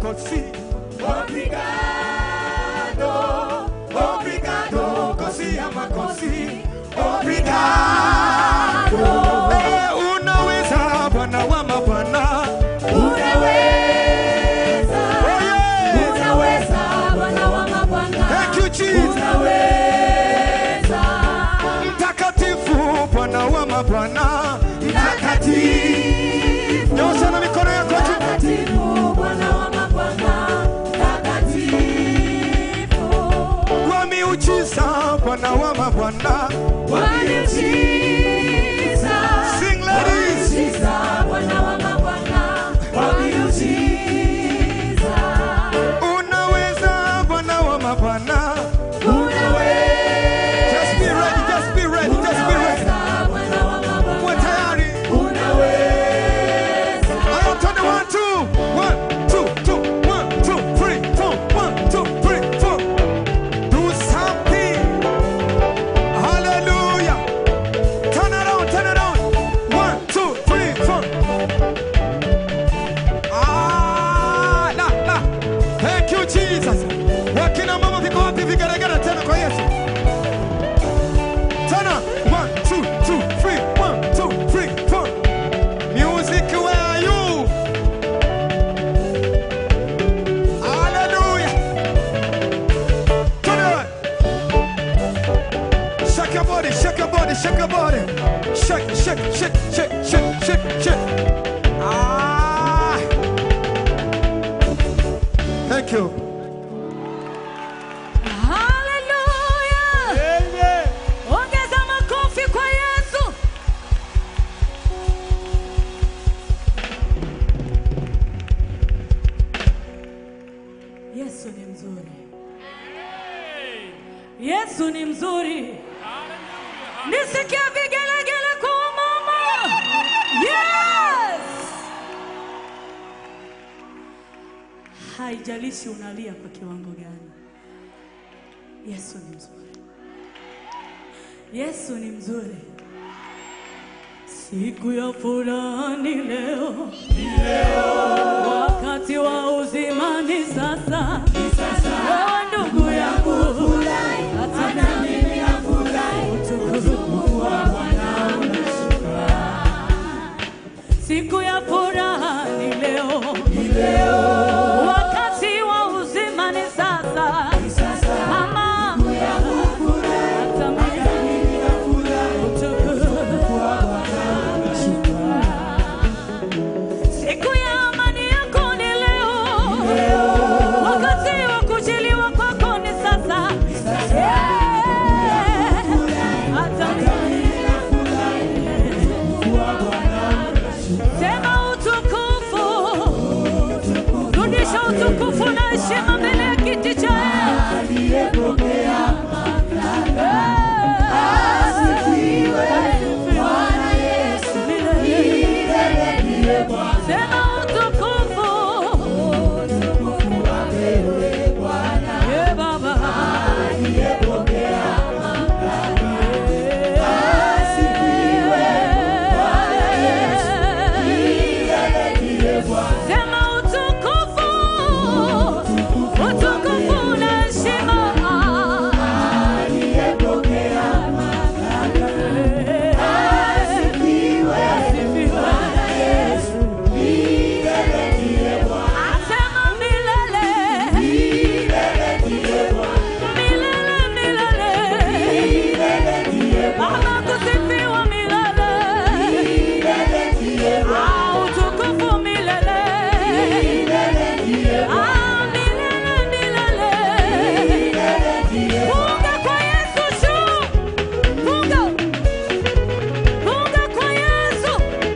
così. Obrigado, obrigado, così ama così. Obrigado. Eh, unaweza Bwana wa mabwana. Unaweza, Oh, yeah. unaweza Bwana wa mabwana. Thank you, Jesus. Unaweza, Mtakatifu Bwana wa mabwana. Mtakatifu. Nyosha na mikono yako juu. mtakatifu Bwana wa mabwana. Mtakatifu, Kwa miujiza Bwana wa mabwana. wa miujiza. Sing, ladies. Miujiza, Bwana wa mabwana. Wa miujiza. Unaweza Bwana wa mabwana. Unaweza, Just be ready, just be ready, just be ready. unaweza Bwana wa mabwana. Uwe tayari. Unaweza. Aya, twende one, two. One, two, two. One, two, three, four. One, two, three, four. Do something. Hallelujah. Turn around, turn around. One, two, three, four. Ah, la, la. Thank you, Jesus. Wakina mama viko wapi vigeregere tena kwa Yesu? Tena. One, two, two, three. One, two, three, four. Music, where are you? Hallelujah. Turn it. Shake your body, shake your body, shake your body. Shake, shake, shake, shake, shake, shake, shake. Ah. Thank you. Hallelujah. Amen. Ongeza makofi kwa Yesu. Yesu ni mzuri. Yesu ni mzuri. Nisikia vigelegele kwa mama. Yes. Haijalishi unalia kwa kiwango gani. Yesu ni mzuri. Yesu ni mzuri. Siku ya furaha ni leo, wakati wa uzima ni sasa. Wewe ndugu yangu, hata mimi utukufu wa Bwana unashuka. Siku ya furaha ni leo, wakati wa uzima ni sasa. Mama, hata mimi utukufu wa Bwana unashuka. Siku ya amani yako ni leo, wakati wa kujiliwa kwako ni sasa. Yeah. Hata mimi sema utukufu, rudisha utukufu na heshima mbele ya kiti cha Sema utukufu Yeah, Baba. Sema utukufu, utukufu na heshima. Asifiwe. Asema milele. Milele, milele. Baba kusifiwa milele. Ah, utukufu milele. Ah, milele, milele. Funga kwa Yesu juu. Funga. Funga kwa Yesu.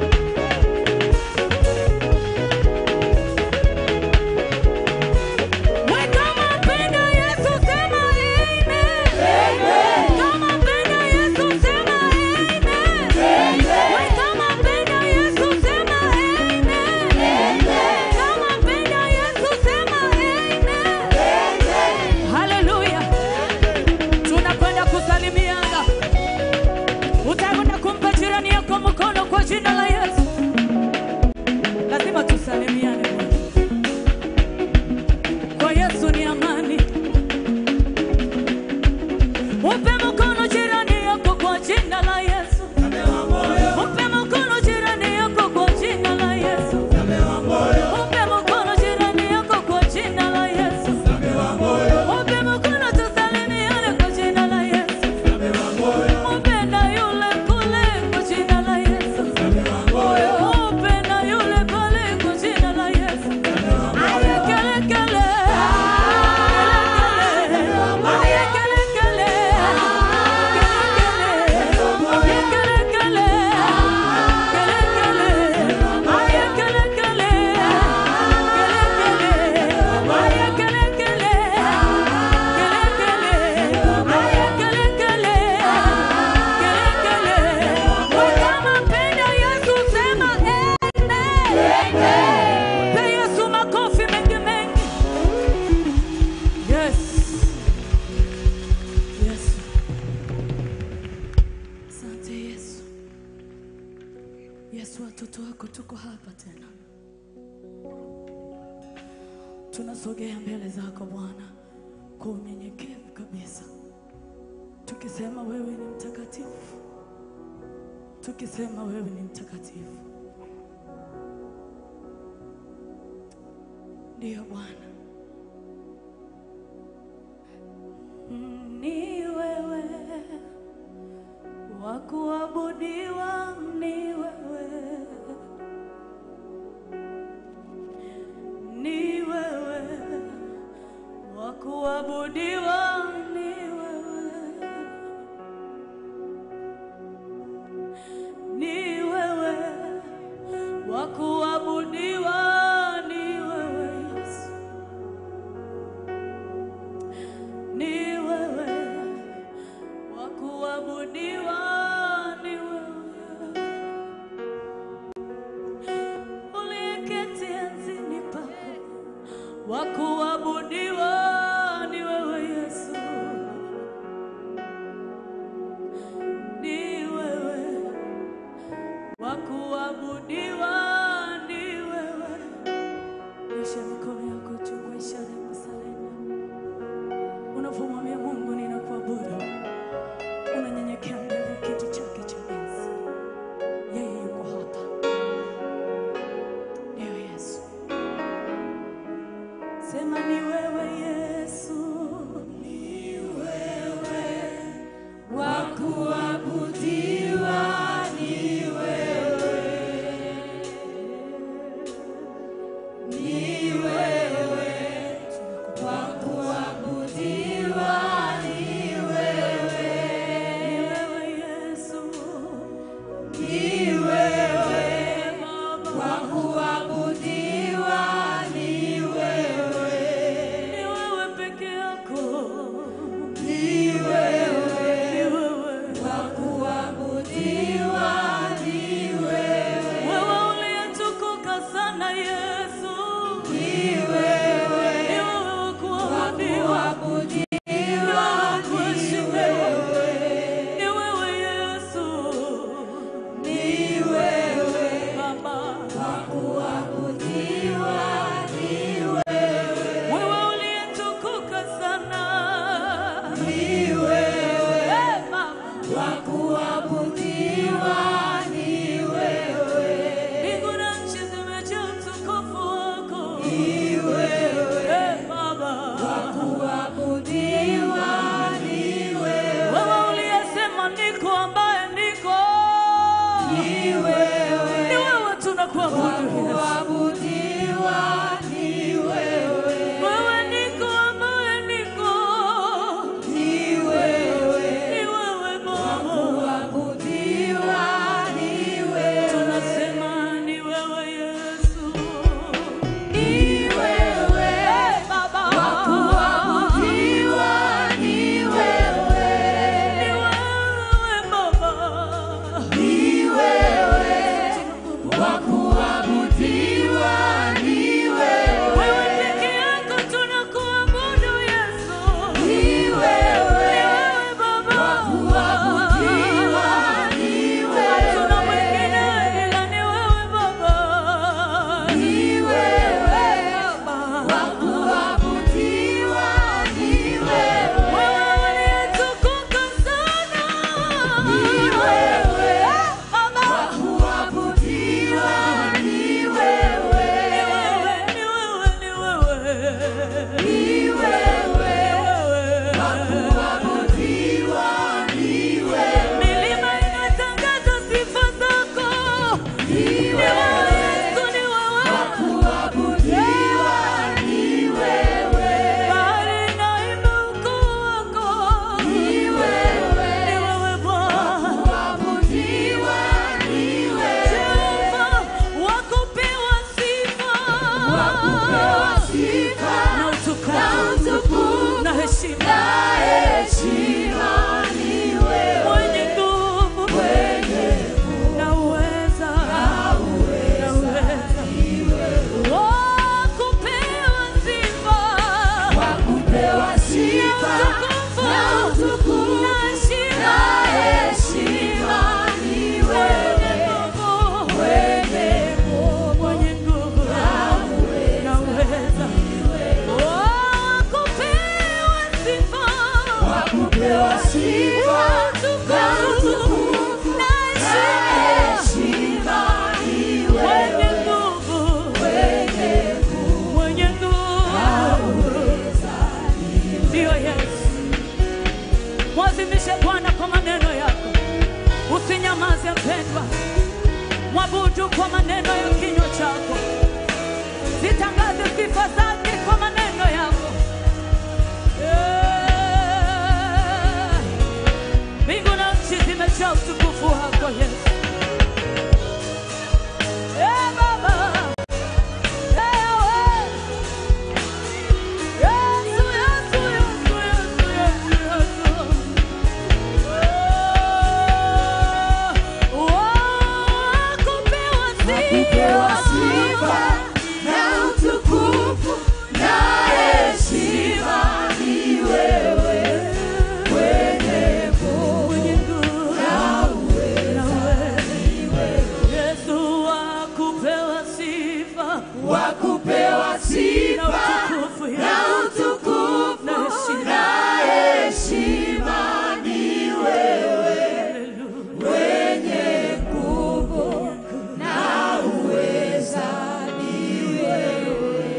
We kama mpenda Yesu sema amen. Kama mpenda Yesu sema amen. We kama mpenda Yesu sema amen. Kama mpenda Yesu sema amen. Haleluya. Tunakwenda kusalimiana. Utakwenda kumpa jirani yako mkono kwa jina la Yesu. Lazima tusalimiane. Yesu, watoto wako tuko hapa tena, tunasogea mbele zako Bwana kwa unyenyekevu kabisa, tukisema wewe ni mtakatifu, tukisema wewe ni mtakatifu. Ndiyo Bwana, ni wewe wa kuabudiwa, ni wewe, ni wewe wa kuabudiwa, ni wewe, ni wewe wa kuabudiwa, ni wewe Yesu, ni wewe wa kuabudiwa ni wewe, uliyeketi enzini pako, wa kuabudiwa ni wewe Yesu, ni wewe wa kuabudiwa ni wewe. Nyosha mikono yako juu kwa ishara ya kusalenda, unapomwambia Mungu ninakuabudu unanyenyekea mbele ya kiti chake cha enzi. Yeye yuko hapa, ndiyo Yesu. Sema ni wewe Yesu, ni wewe wa kuabudiwa, ni wewe, ni wewe wa kuabudiwa, ni wewe, ni wewe Yesu, ni wewe wa kuabudiwa, ni wewe, ni wewe peke yako, ni wewe, ni wewe wa kuabudiwa, ni wewe, wewe uliyetukuka sana Yesu, ni wewe, ni wewe wa kuabudiwa, kuheshimiwa, ni wewe Yesu, ni wewe Baba wa kuabudiwa, ni wewe, wewe uliyetukuka sana, ni wewe Baba wa kuabudiwa, ni wewe, mbingu na nchi zimejaa utukufu wako, ni wewe Baba wa kuabudiwa, ni wewe, wewe uliyesema niko ambaye niko, ni wewe, ni wewe tunakuabudu wewe niko ambaye niko, ni wewe Baba sifa zake kwa maneno yako. Eh, Mbingu na nchi zimejaa utukufu wako Yesu. Eh, Baba. Eh, wewe. Yesu, Yesu, Yesu, Yesu, Yesu, Yesu. Oh, wakupewa Kupewa sifa. sifa na utukufu na heshima ni wewe mwenye nguvu na Yesu wakupewa sifa wa kupewa na sifa utukufu na Yesu. utukufu Na heshima. na heshima ni wewe mwenye nguvu na uweza ni wewe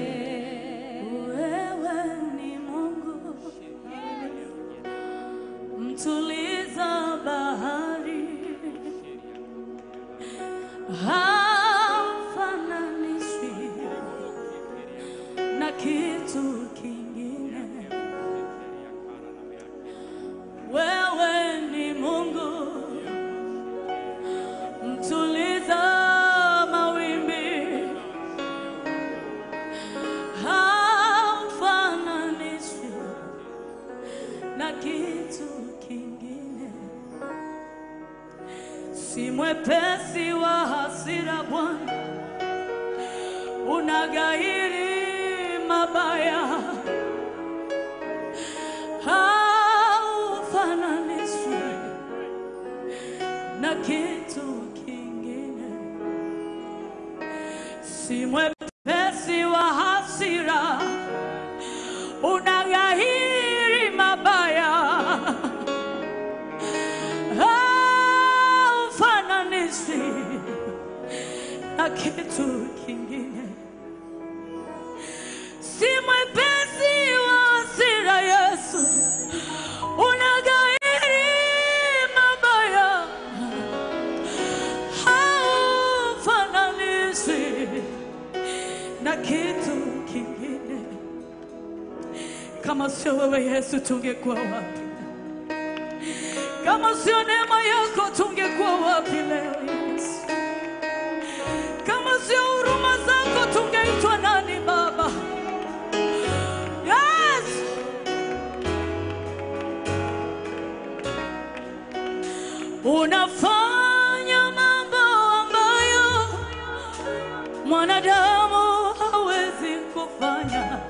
Wewe ni Mungu mtuliza bahari, haufananishwi na kitu kingine. Wewe ni Mungu mtuliza mawimbi haufananishwi na kitu kingine. Si mwepesi wa hasira Bwana, unagairi mabaya, haufananishwi na kitu kingine. Si mwepesi wa hasira, unaghairi mabaya, haufananishi na kitu kingine. Si mwepesi wa hasira, Yesu, unaghairi mabaya, haufananishi na kitu kingine. Kama sio wewe Yesu, tungekuwa wapi? Kama sio neema yako, tungekuwa wapi leo Yesu? Kama sio huruma zako, tungeitwa nani Baba? Yes! Unafanya mambo ambayo mwanadamu hawezi kufanya.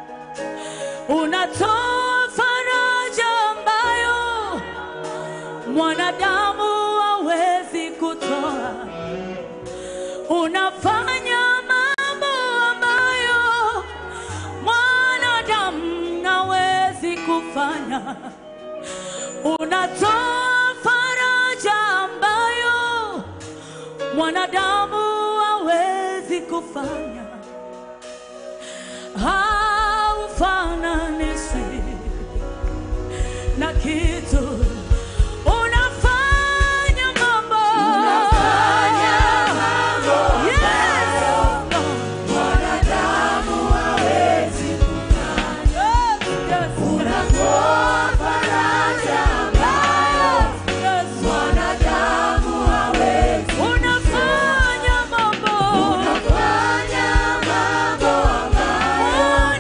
Unatoa faraja ambayo mwanadamu hawezi kutoa. Unafanya mambo ambayo mwanadamu hawezi kufanya. Unatoa faraja ambayo mwanadamu hawezi kufanya. Haufananishwi na kitu. Unafanya mambo. Unafanya mambo Yes. mwanadamu hawezi kufanya. Yes, yes, Unatoa faraja ambayo yes. mwanadamu hawezi. Unafanya mambo. Unafanya mambo ambayo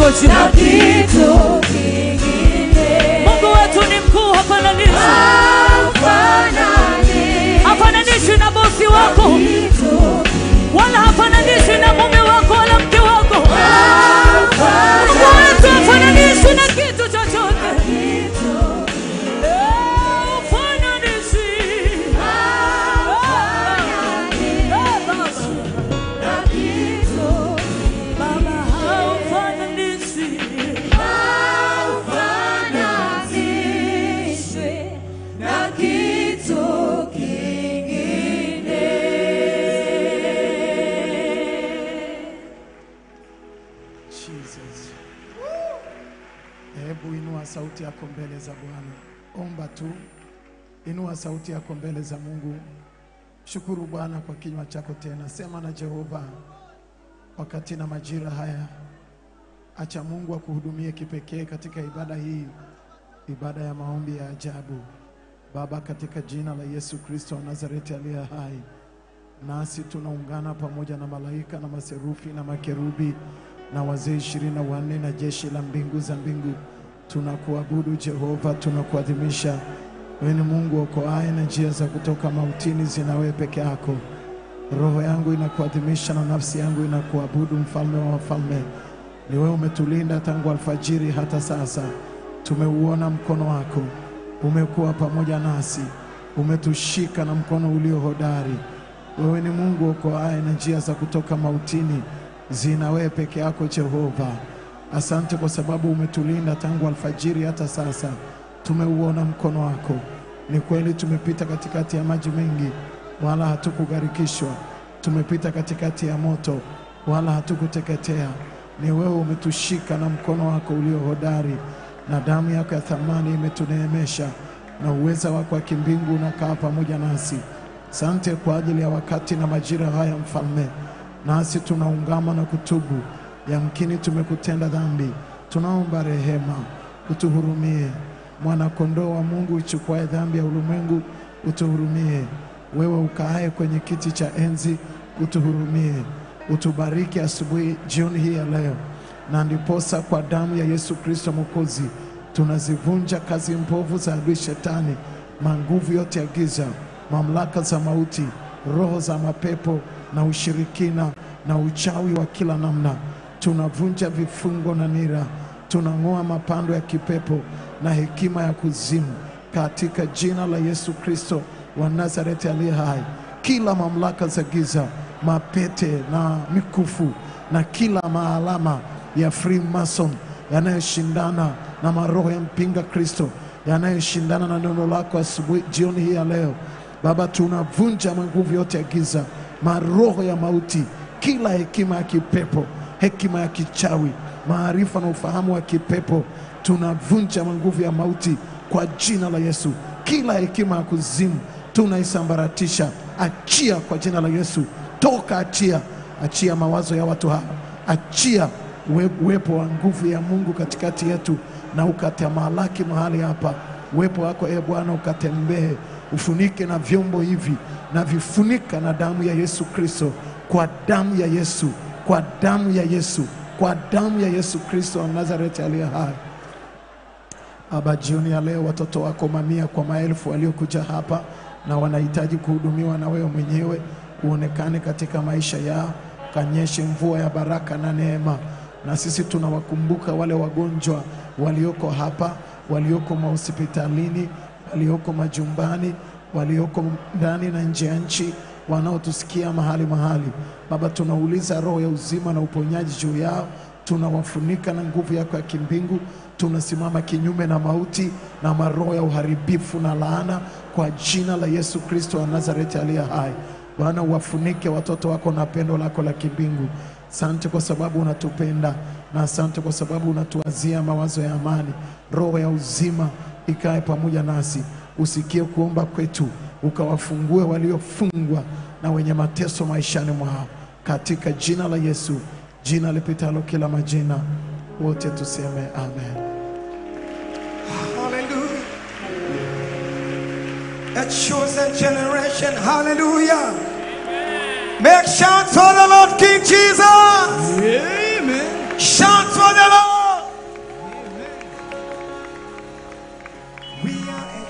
lako na jina. kitu kingine. Mungu wetu ni mkuu, hafananishwi, Hafanani hafananishwi na bosi wako, kitu wala hafananishwi na mume wako wala mke wako. Mungu wetu hafananishwi na kitu chochote. Eh, hafananishwi. Eh, Baba. Baba, haufananishwi. Haufananishwi na kitu kingine. Jesus. Hebu inua sauti yako mbele za Bwana, omba tu, inua sauti yako mbele za Mungu. Shukuru Bwana kwa kinywa chako tena, sema na Jehova wakati na majira haya. Acha Mungu akuhudumie kipekee katika ibada hii, ibada ya maombi ya ajabu. Baba, katika jina la Yesu Kristo wa Nazareti aliye hai, nasi tunaungana pamoja na malaika na maserufi na makerubi na wazee ishirini na wanne na jeshi la mbingu za mbingu, tunakuabudu Jehova, tunakuadhimisha. Wewe ni Mungu okoaye, na njia za kutoka mautini zina wewe peke yako. Roho yangu inakuadhimisha na nafsi yangu inakuabudu, mfalme wa wafalme. Ni wewe umetulinda tangu alfajiri hata sasa, tumeuona mkono wako, umekuwa pamoja nasi, umetushika na mkono ulio hodari. Wewe ni Mungu okoaye, na njia za kutoka mautini zina wewe peke yako Jehova. Asante kwa sababu umetulinda tangu alfajiri hata sasa, tumeuona mkono wako. Ni kweli tumepita katikati ya maji mengi, wala hatukugharikishwa. Tumepita katikati ya moto, wala hatukuteketea. Ni wewe umetushika na mkono wako ulio hodari, na damu yako ya thamani imetuneemesha, na uweza wako wa kimbingu unakaa pamoja nasi. Sante kwa ajili ya wakati na majira haya, Mfalme, nasi tunaungama na kutubu. Yamkini tumekutenda dhambi, tunaomba rehema, utuhurumie. Mwana-kondoo wa Mungu uchukuaye dhambi ya ulimwengu, utuhurumie. Wewe ukaaye kwenye kiti cha enzi, utuhurumie. Utubariki asubuhi, jioni hii ya leo, na ndiposa kwa damu ya Yesu Kristo Mwokozi tunazivunja kazi mbovu za adui Shetani, manguvu yote ya giza, mamlaka za mauti, roho za mapepo na ushirikina na uchawi wa kila namna. Tunavunja vifungo na nira, tunang'oa mapando ya kipepo na hekima ya kuzimu katika jina la Yesu Kristo wa Nazareti aliye hai. Kila mamlaka za giza, mapete na mikufu na kila maalama ya Freemason yanayoshindana na maroho ya mpinga Kristo yanayoshindana na neno lako asubuhi, jioni hii ya leo Baba, tunavunja manguvu yote ya giza, maroho ya mauti, kila hekima ya kipepo, hekima ya kichawi, maarifa na ufahamu wa kipepo, tunavunja manguvu ya mauti kwa jina la Yesu. Kila hekima ya kuzimu tunaisambaratisha, achia kwa jina la Yesu. Toka, achia, achia mawazo ya watu hawa, achia uwe- uwepo wa nguvu ya Mungu katikati yetu, na ukatamalaki mahali hapa. Uwepo wako e Bwana ukatembee, ufunike na vyombo hivi na vifunika na damu ya Yesu Kristo, kwa damu ya Yesu, kwa damu ya Yesu, kwa damu ya Yesu Kristo wa Nazareti aliye hai. Baba, jioni ya leo watoto wako mamia kwa maelfu waliokuja hapa na wanahitaji kuhudumiwa na wewe mwenyewe, uonekane katika maisha yao, kanyeshe mvua ya baraka na neema. Na sisi tunawakumbuka wale wagonjwa walioko hapa, walioko mahospitalini, walioko majumbani, walioko ndani na nje ya nchi, wanaotusikia mahali mahali. Baba, tunauliza roho ya uzima na uponyaji juu yao tunawafunika na nguvu yako ya kimbingu. Tunasimama kinyume na mauti na maroho ya uharibifu na laana kwa jina la Yesu Kristo wa Nazareti aliye hai. Bwana, uwafunike watoto wako na pendo lako la kimbingu. Asante kwa sababu unatupenda na asante kwa sababu unatuazia mawazo ya amani. Roho ya uzima ikae pamoja nasi, usikie kuomba kwetu, ukawafungue waliofungwa na wenye mateso maishani mwao, katika jina la Yesu, jina lipitalo kila majina. Wote tuseme amen. Hallelujah. A chosen generation. Hallelujah. Make shout for the Lord King Jesus. Amen. Shout for the Lord.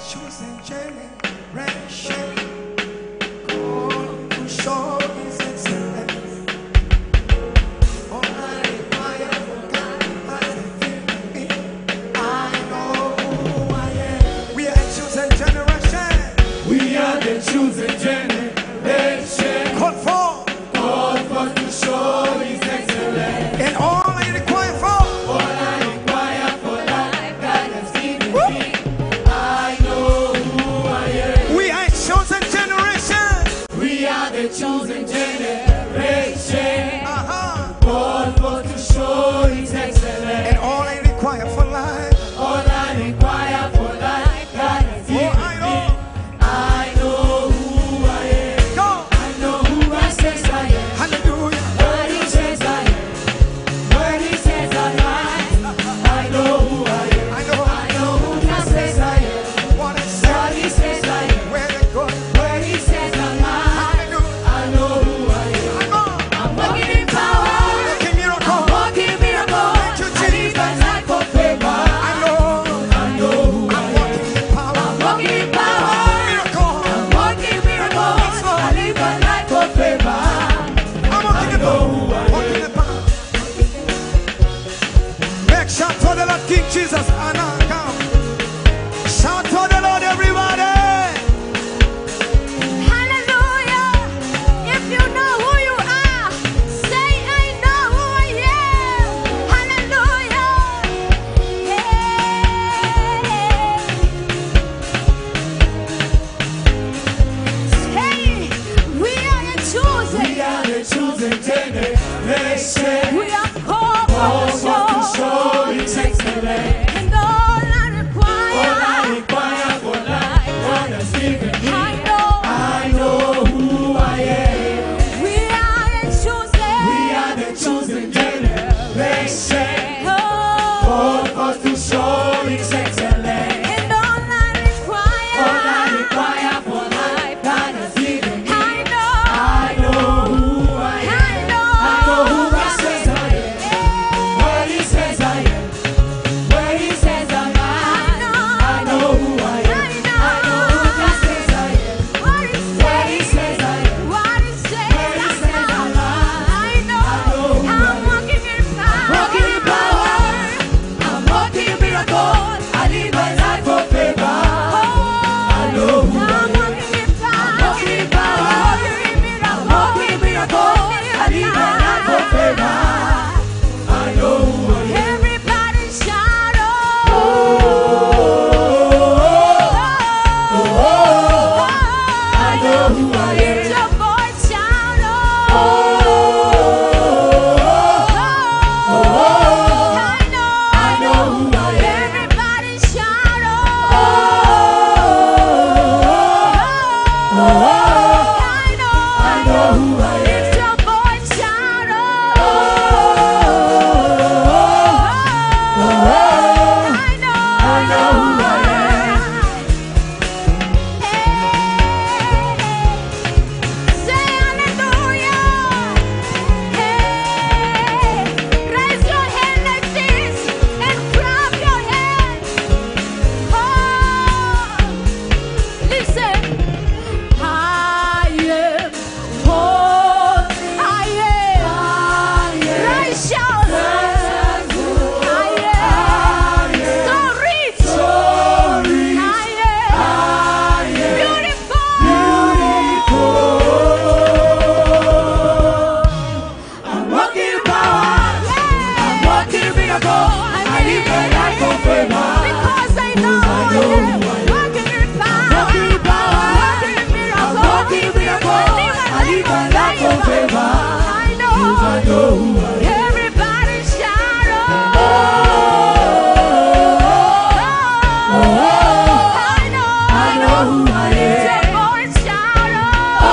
chosen generation. Called to show His excellence. All I require from God has given me. I know who I am. We are a chosen generation. We are the chosen generation. Called for. Called for to show His excellence. And all I require for. All I require for life God has given me. I know who I am. We are a chosen generation. We are the chosen generation. Uh-huh. Called for to show His excellence. And all I require for life. All I require for life God has Oh, given I me. know. I know who I am. Go. I know who I says I am. Hallelujah. What he says I am. What he says I am. I know who I am. I know. I know who God says I am. What I say. What he says I am. Where they go. Where he says I am. Hallelujah. I know who I am. I know. I'm walking in power. Making miracle. I'm walking miracle. Thank you, I live my Jesus. life for favor. I know. I know who I I'm am. walking in power. I'm walking in power. Miracle. I'm walking miracle. I live my life for favor. I'm walking in power. Walking in power. Make shout for the Lord King Jesus. Anna, come. Shout for the Lord, everybody. Hallelujah. If you know who you are, say, I know who I am. Hallelujah. Hey. Say, we are the chosen. We are the chosen generation. We are called Called for for to to show. show His excellence. And all I All I require, require for life God has given me. I know. I know who I am. We are the chosen. We are the chosen generation. Oh. Called for to show His excellence. And all I require, All I require for life God has given me. I know, I know who I am. I know, I know who God says I am. Where He says I am. Where He says I am. I know who I am. I know who God says I am. What he Where He says, says I am. what he says, Where he says I I'm know, right. I know, I know who I I'm am. walking in power, Walking in power. I'm walking miracle. I live my life for favor. I know who I I'm am. walking in power, walking in power. walking in miracle, I'm walking miracle. I live my life for favor. I know who I am. Everybody shout, oh, I know who I Lift am. your voice, shout, oh, I know, I know who I am. Everybody shout, oh, I know, I know who I am. Lift your voice, shout, oh, I know, I know who I am. Say hallelujah. Hey, raise your hand like this and clap your hands. Oh, listen. I am whole. I am righteous. I am so rich. I am beautiful. I'm walking in power. I'm walking in miracle. I live my life for favor. Because I know I am walking in power, Walking in power. walking in miracle, I'm walking in miracle. I live my life for favor. I know, I know who I am. everybody shout oh, I know, I know who I Lift am. your voice, shout oh,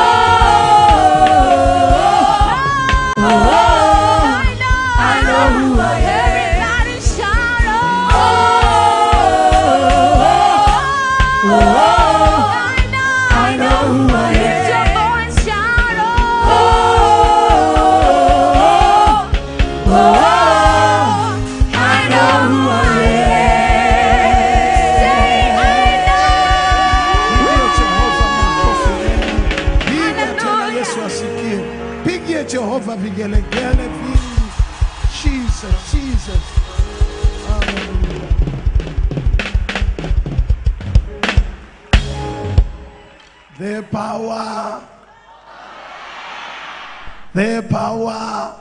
I know, I know who I am. Everybody shout oh, I know, I know who I Lift your am. voice, shout oh, I know who I am. Say I know. vigelegele vingi. Jesus, Jesus. Hallelujah. The power. The power.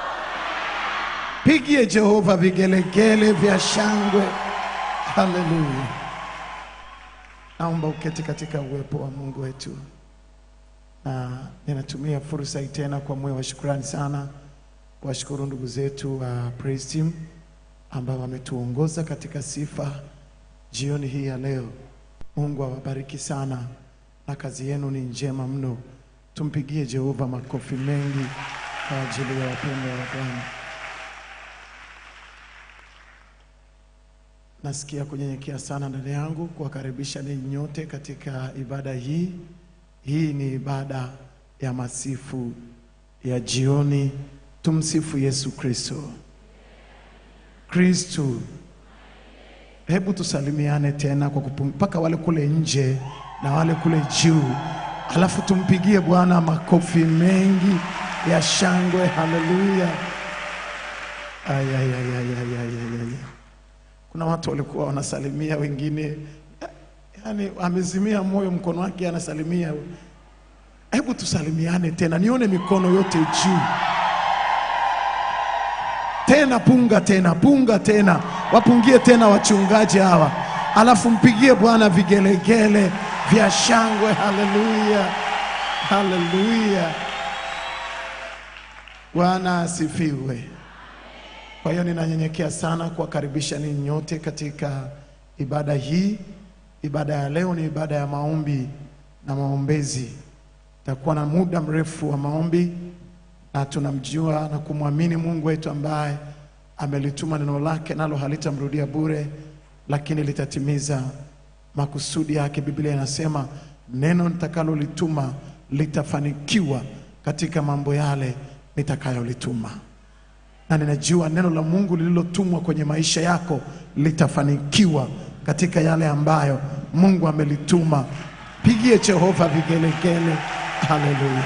Pigie Jehova vigelegele vya shangwe. Haleluya. Naomba uketi katika uwepo wa Mungu wetu, na ninatumia fursa hii tena kwa moyo wa shukrani sana kuwashukuru ndugu zetu wa praise team ambao wametuongoza katika sifa jioni hii ya leo. Mungu awabariki sana na kazi yenu ni njema mno. Tumpigie Jehova makofi mengi kwa ajili ya wapendwa wa Bwana. Nasikia kunyenyekea sana ndani yangu kuwakaribisha ninyi nyote katika ibada hii. Hii ni ibada ya masifu ya jioni. Tumsifu Yesu Kristo. Kristo, hebu tusalimiane tena kwa kupum- mpaka wale kule nje na wale kule juu, alafu tumpigie Bwana makofi mengi ya shangwe. Haleluya! Ay, ay, ay, ay, ay, ay, ay, ay. Kuna watu walikuwa wanasalimia wengine, yani amezimia moyo, mkono wake anasalimia. Hebu tusalimiane tena, nione mikono yote juu tena, punga tena, punga tena, wapungie tena wachungaji hawa, alafu mpigie Bwana vigelegele vya shangwe. Haleluya, haleluya, Bwana asifiwe. Kwa hiyo ninanyenyekea sana kuwakaribisha ninyi nyote katika ibada hii. Ibada ya leo ni ibada ya maombi na maombezi. Takuwa na muda mrefu wa maombi na tunamjua na kumwamini Mungu wetu ambaye amelituma neno lake, nalo halitamrudia bure, lakini litatimiza makusudi yake. Biblia inasema neno nitakalolituma litafanikiwa katika mambo yale nitakayolituma na ninajua neno la Mungu lililotumwa kwenye maisha yako litafanikiwa katika yale ambayo Mungu amelituma. Pigie Jehova vigelegele, haleluya.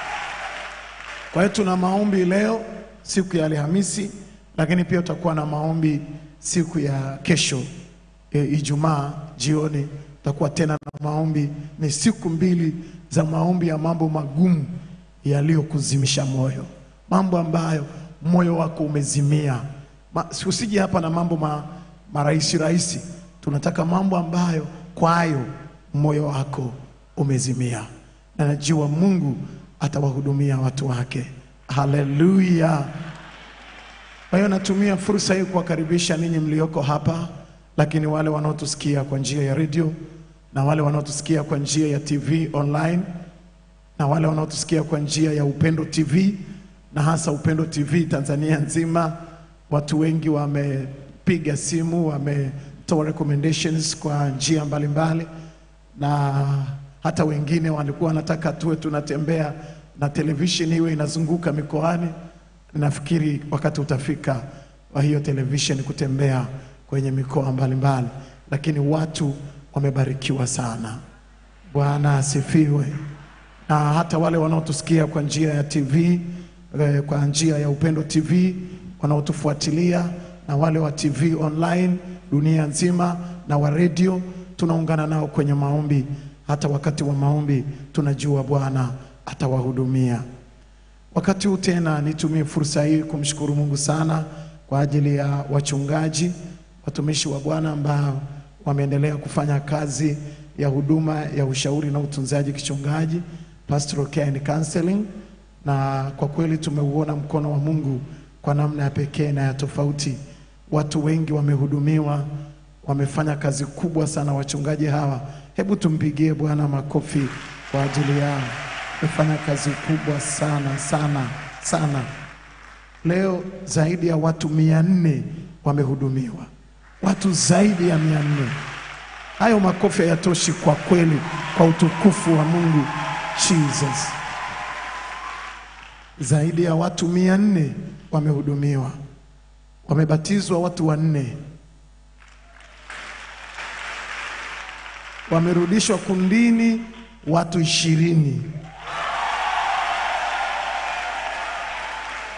Kwa hiyo tuna maombi leo siku ya Alhamisi, lakini pia tutakuwa na maombi siku ya kesho e, Ijumaa jioni tutakuwa tena na maombi. Ni siku mbili za maombi ya mambo magumu yaliyokuzimisha moyo, mambo ambayo moyo wako umezimia. Ma, usije hapa na mambo ma, marahisi rahisi. Tunataka mambo ambayo kwayo moyo wako umezimia, na najua Mungu atawahudumia watu wake. Haleluya! Kwa hiyo natumia fursa hii kuwakaribisha ninyi mlioko hapa, lakini wale wanaotusikia kwa njia ya redio na wale wanaotusikia kwa njia ya TV online na wale wanaotusikia kwa njia ya Upendo TV na hasa Upendo TV Tanzania nzima. Watu wengi wamepiga simu, wametoa recommendations kwa njia mbalimbali, na hata wengine walikuwa wanataka tuwe tunatembea na television iwe inazunguka mikoani. Nafikiri wakati utafika wa hiyo television kutembea kwenye mikoa mbalimbali, lakini watu wamebarikiwa sana. Bwana asifiwe. Na hata wale wanaotusikia kwa njia ya TV eh, kwa njia ya Upendo TV wanaotufuatilia na wale wa TV online dunia nzima na wa redio, tunaungana nao kwenye maombi. Hata wakati wa maombi tunajua Bwana atawahudumia. Wakati huu tena nitumie fursa hii kumshukuru Mungu sana kwa ajili ya wachungaji, watumishi wa Bwana ambao wameendelea kufanya kazi ya huduma ya ushauri na utunzaji kichungaji, pastoral care and counseling, na kwa kweli tumeuona mkono wa Mungu kwa namna ya pekee na ya tofauti. Watu wengi wamehudumiwa, wamefanya kazi kubwa sana wachungaji hawa. Hebu tumpigie Bwana makofi kwa ajili yao, wamefanya kazi kubwa sana sana sana. Leo zaidi ya watu mia nne wamehudumiwa, watu zaidi ya mia nne. Hayo makofi hayatoshi kwa kweli, kwa utukufu wa Mungu. Jesus, zaidi ya watu mia nne wamehudumiwa, wamebatizwa watu wanne, wamerudishwa kundini watu ishirini.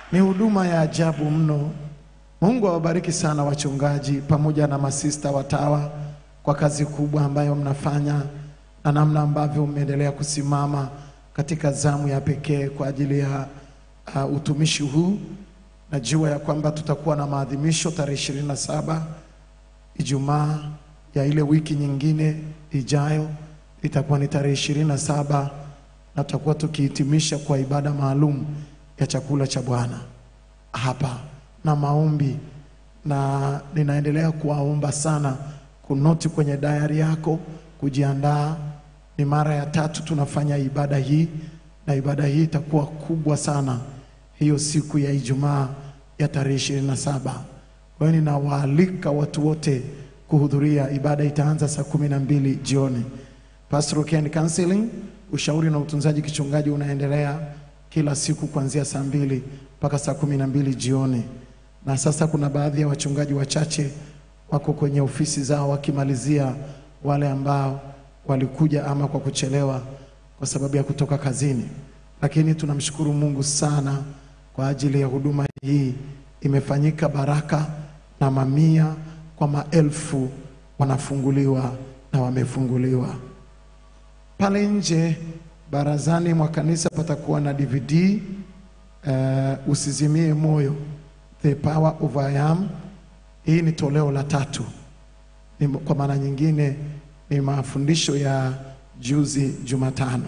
Ni huduma ya ajabu mno. Mungu awabariki sana wachungaji pamoja na masista watawa kwa kazi kubwa ambayo mnafanya na namna ambavyo mmeendelea kusimama katika zamu ya pekee kwa ajili ya uh, utumishi huu. Najua ya kwamba tutakuwa na maadhimisho tarehe ishirini na saba Ijumaa ya ile wiki nyingine ijayo itakuwa ni tarehe ishirini na saba na tutakuwa tukihitimisha kwa ibada maalum ya chakula cha Bwana hapa na maombi, na ninaendelea kuwaomba sana kunoti kwenye dayari yako kujiandaa. Ni mara ya tatu tunafanya ibada hii, na ibada hii itakuwa kubwa sana hiyo siku ya Ijumaa ya tarehe ishirini na saba. Kwa hiyo ninawaalika watu wote kuhudhuria. Ibada itaanza saa kumi na mbili jioni. Pastoral Care and Counseling, ushauri na utunzaji kichungaji unaendelea kila siku kuanzia saa mbili mpaka saa kumi na mbili jioni. Na sasa kuna baadhi ya wachungaji wachache wako kwenye ofisi zao wakimalizia wale ambao walikuja ama kwa kuchelewa kwa sababu ya kutoka kazini, lakini tunamshukuru Mungu sana kwa ajili ya huduma hii. Imefanyika baraka na mamia kwa maelfu wanafunguliwa na wamefunguliwa. Pale nje barazani mwa kanisa patakuwa na DVD uh, usizimie moyo, The Power of I Am. Hii ni toleo la tatu, ni, kwa maana nyingine ni mafundisho ya juzi Jumatano.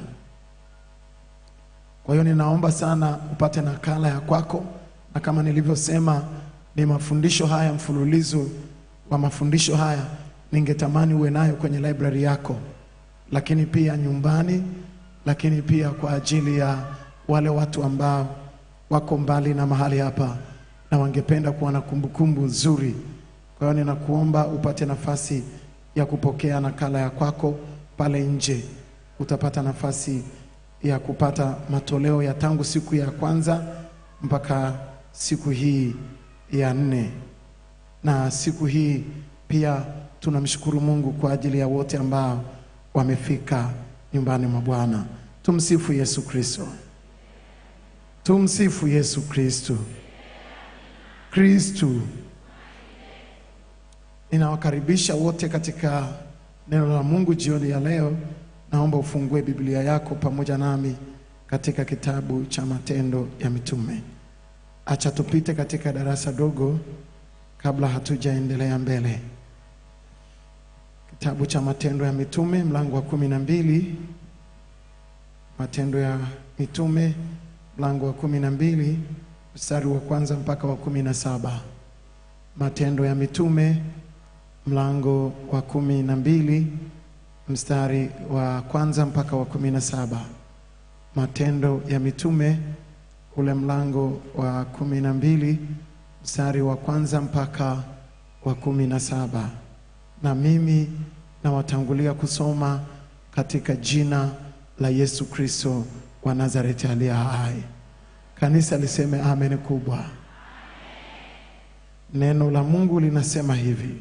Kwa hiyo ninaomba sana upate nakala ya kwako, na kama nilivyosema, ni mafundisho haya, mfululizo wa mafundisho haya ningetamani uwe nayo kwenye library yako, lakini pia nyumbani, lakini pia kwa ajili ya wale watu ambao wako mbali na mahali hapa na wangependa kuwa na kumbukumbu nzuri. Kwa hiyo ninakuomba upate nafasi ya kupokea nakala ya kwako pale nje. Utapata nafasi ya kupata matoleo ya tangu siku ya kwanza mpaka siku hii ya nne, na siku hii pia tunamshukuru Mungu kwa ajili ya wote ambao wamefika nyumbani mwa Bwana. Tumsifu Yesu Kristo. Tumsifu Yesu Kristo. Kristu. Ninawakaribisha wote katika neno la Mungu jioni ya leo. Naomba ufungue Biblia yako pamoja nami katika kitabu cha Matendo ya Mitume. Acha tupite katika darasa dogo kabla hatujaendelea mbele. Kitabu cha Matendo ya Mitume mlango wa kumi na mbili. Matendo ya Mitume mlango wa kumi na mbili mstari wa kwanza mpaka wa kumi na saba. Matendo ya Mitume mlango wa kumi na mbili mstari wa kwanza mpaka wa kumi na saba. Matendo ya Mitume ule mlango wa kumi na mbili mstari wa kwanza mpaka wa kumi na saba. Na mimi nawatangulia kusoma katika jina la Yesu Kristo wa Nazareti aliye hai. Kanisa liseme amen kubwa. Neno la Mungu linasema hivi: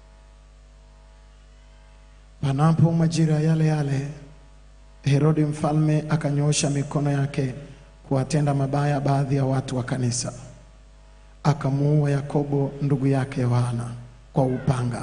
panapo majira yale yale, Herode mfalme akanyoosha mikono yake kuwatenda mabaya baadhi ya watu wa kanisa, akamuua Yakobo ndugu yake Yohana kwa upanga.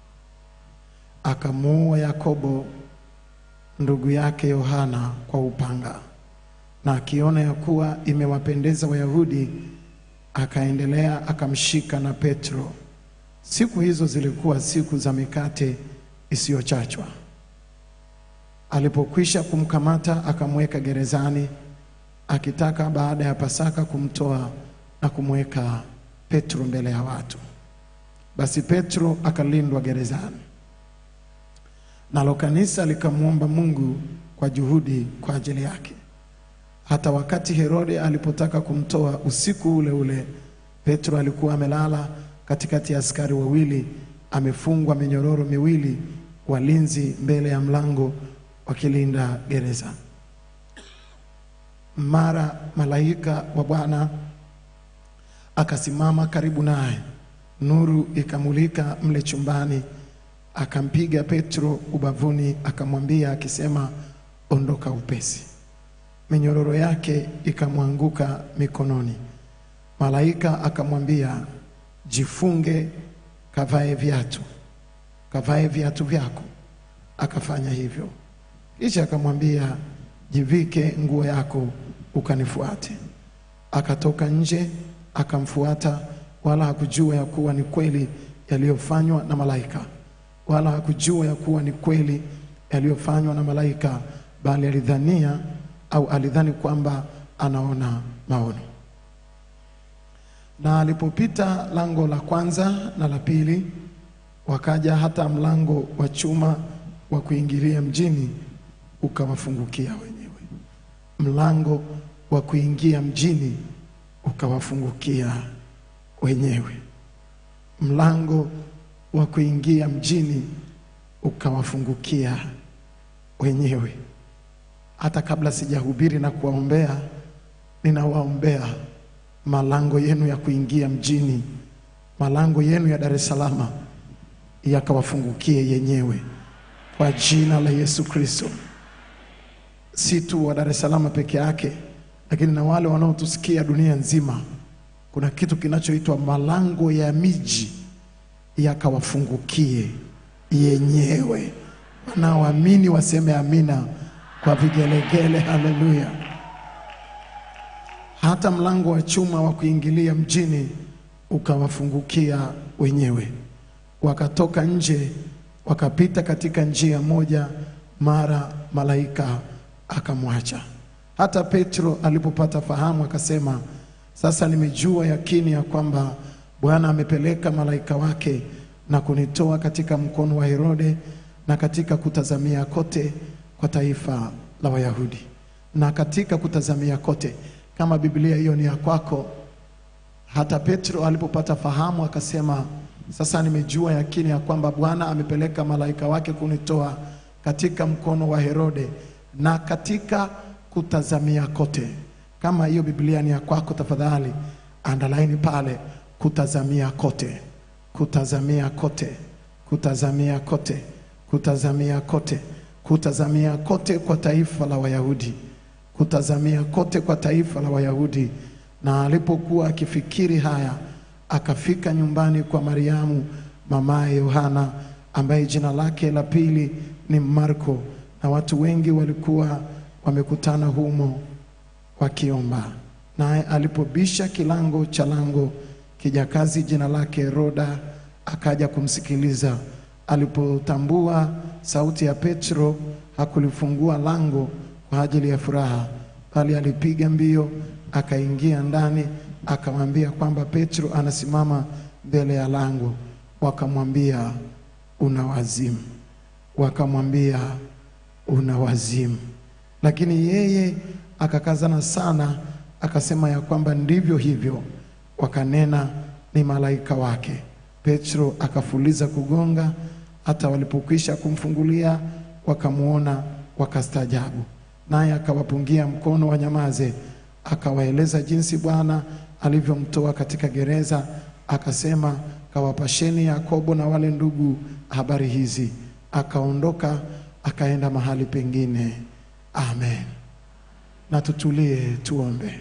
Akamuua Yakobo ndugu yake Yohana kwa upanga na akiona ya kuwa imewapendeza Wayahudi, akaendelea akamshika na Petro. Siku hizo zilikuwa siku za mikate isiyochachwa. Alipokwisha kumkamata, akamweka gerezani, akitaka baada ya Pasaka kumtoa na kumweka Petro mbele ya watu. Basi Petro akalindwa gerezani, nalo kanisa likamwomba Mungu kwa juhudi kwa ajili yake. Hata wakati Herode alipotaka kumtoa usiku ule ule, Petro alikuwa amelala katikati ya askari wawili, amefungwa minyororo miwili, walinzi mbele ya mlango wakilinda gereza. Mara malaika wa Bwana akasimama karibu naye, nuru ikamulika mle chumbani, akampiga Petro ubavuni, akamwambia akisema, ondoka upesi minyororo yake ikamwanguka mikononi, Malaika akamwambia, jifunge, kavae viatu, kavae viatu vyako. Akafanya hivyo. Kisha akamwambia, jivike nguo yako, ukanifuate. Akatoka nje akamfuata, wala hakujua ya kuwa ni kweli yaliyofanywa na malaika, wala hakujua ya kuwa ni kweli yaliyofanywa na malaika, bali alidhania au alidhani kwamba anaona maono. Na alipopita lango la kwanza na la pili, wakaja hata mlango wa chuma wa kuingilia mjini, ukawafungukia wenyewe. Mlango wa kuingia mjini ukawafungukia wenyewe. Mlango wa kuingia mjini ukawafungukia wenyewe. Hata kabla sijahubiri na kuwaombea, ninawaombea malango yenu ya kuingia mjini, malango yenu ya Dar es Salaam yakawafungukie yenyewe kwa jina la Yesu Kristo. Si tu wa Dar es Salaam peke yake, lakini na wale wanaotusikia dunia nzima. Kuna kitu kinachoitwa malango ya miji yakawafungukie yenyewe. Wanaoamini waseme amina kwa vigelegele. Haleluya! Hata mlango wa chuma wa kuingilia mjini ukawafungukia wenyewe. Wakatoka nje, wakapita katika njia moja, mara malaika akamwacha. Hata Petro alipopata fahamu akasema, sasa nimejua yakini ya kwamba Bwana amepeleka malaika wake na kunitoa katika mkono wa Herode na katika kutazamia kote kwa taifa la Wayahudi. Na katika kutazamia kote, kama Biblia hiyo ni ya kwako, hata Petro alipopata fahamu akasema, sasa nimejua yakini ya kwamba Bwana amepeleka malaika wake kunitoa katika mkono wa Herode na katika kutazamia kote. Kama hiyo Biblia ni ya kwako, tafadhali andalaini pale, kutazamia kote, kutazamia kote, kutazamia kote, kutazamia kote, kutazamia kote kwa taifa la Wayahudi, kutazamia kote kwa taifa la Wayahudi. Na alipokuwa akifikiri haya, akafika nyumbani kwa Mariamu mamaye Yohana, ambaye jina lake la pili ni Marko, na watu wengi walikuwa wamekutana humo wakiomba. Naye alipobisha kilango cha lango, kijakazi jina lake Roda akaja kumsikiliza. Alipotambua sauti ya Petro, hakulifungua lango kwa ajili ya furaha, bali alipiga mbio akaingia ndani, akamwambia kwamba Petro anasimama mbele ya lango. Wakamwambia una wazimu, wakamwambia una wazimu. Lakini yeye akakazana sana, akasema ya kwamba ndivyo hivyo. Wakanena ni malaika wake. Petro akafuliza kugonga, hata walipokwisha kumfungulia wakamwona, wakastaajabu. Naye akawapungia mkono wanyamaze, akawaeleza jinsi Bwana alivyomtoa katika gereza, akasema, kawapasheni Yakobo na wale ndugu habari hizi. Akaondoka akaenda mahali pengine. Amen. Na tutulie tuombe.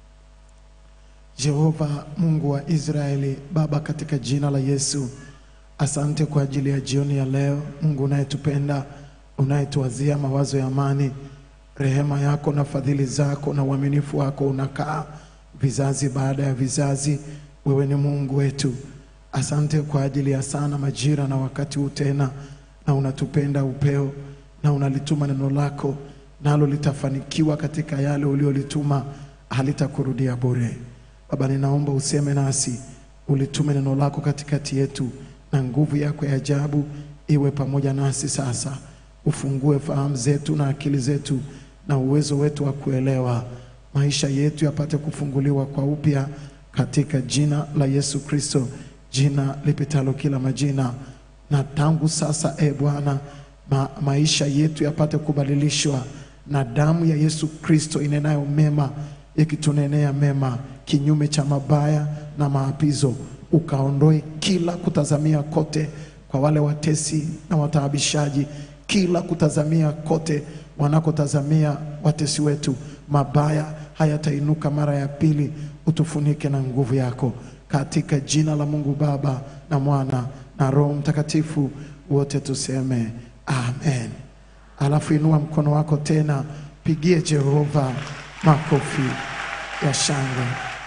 Jehova Mungu wa Israeli, Baba, katika jina la Yesu, asante kwa ajili ya jioni ya leo. Mungu unayetupenda, unayetuwazia mawazo ya amani, rehema yako na fadhili zako na uaminifu wako unakaa vizazi baada ya vizazi. Wewe ni Mungu wetu. Asante kwa ajili ya sana majira na wakati huu tena, na unatupenda upeo na unalituma neno lako, nalo litafanikiwa katika yale uliolituma, halitakurudia bure. Baba, ninaomba useme nasi, ulitume neno lako katikati yetu, na nguvu yako ya ajabu iwe pamoja nasi sasa. Ufungue fahamu zetu na akili zetu na uwezo wetu wa kuelewa, maisha yetu yapate kufunguliwa kwa upya, katika jina la Yesu Kristo, jina lipitalo kila majina. Na tangu sasa, e Bwana, ma, maisha yetu yapate kubadilishwa na damu ya Yesu Kristo inenayo mema ikitunenea mema kinyume cha mabaya na maapizo, ukaondoe kila kutazamia kote kwa wale watesi na wataabishaji, kila kutazamia kote wanakotazamia watesi wetu, mabaya hayatainuka mara ya pili. utufunike na nguvu yako, katika jina la Mungu Baba na Mwana na Roho Mtakatifu, wote tuseme amen. Alafu inua mkono wako tena, pigie Jehova makofi ya shangwe.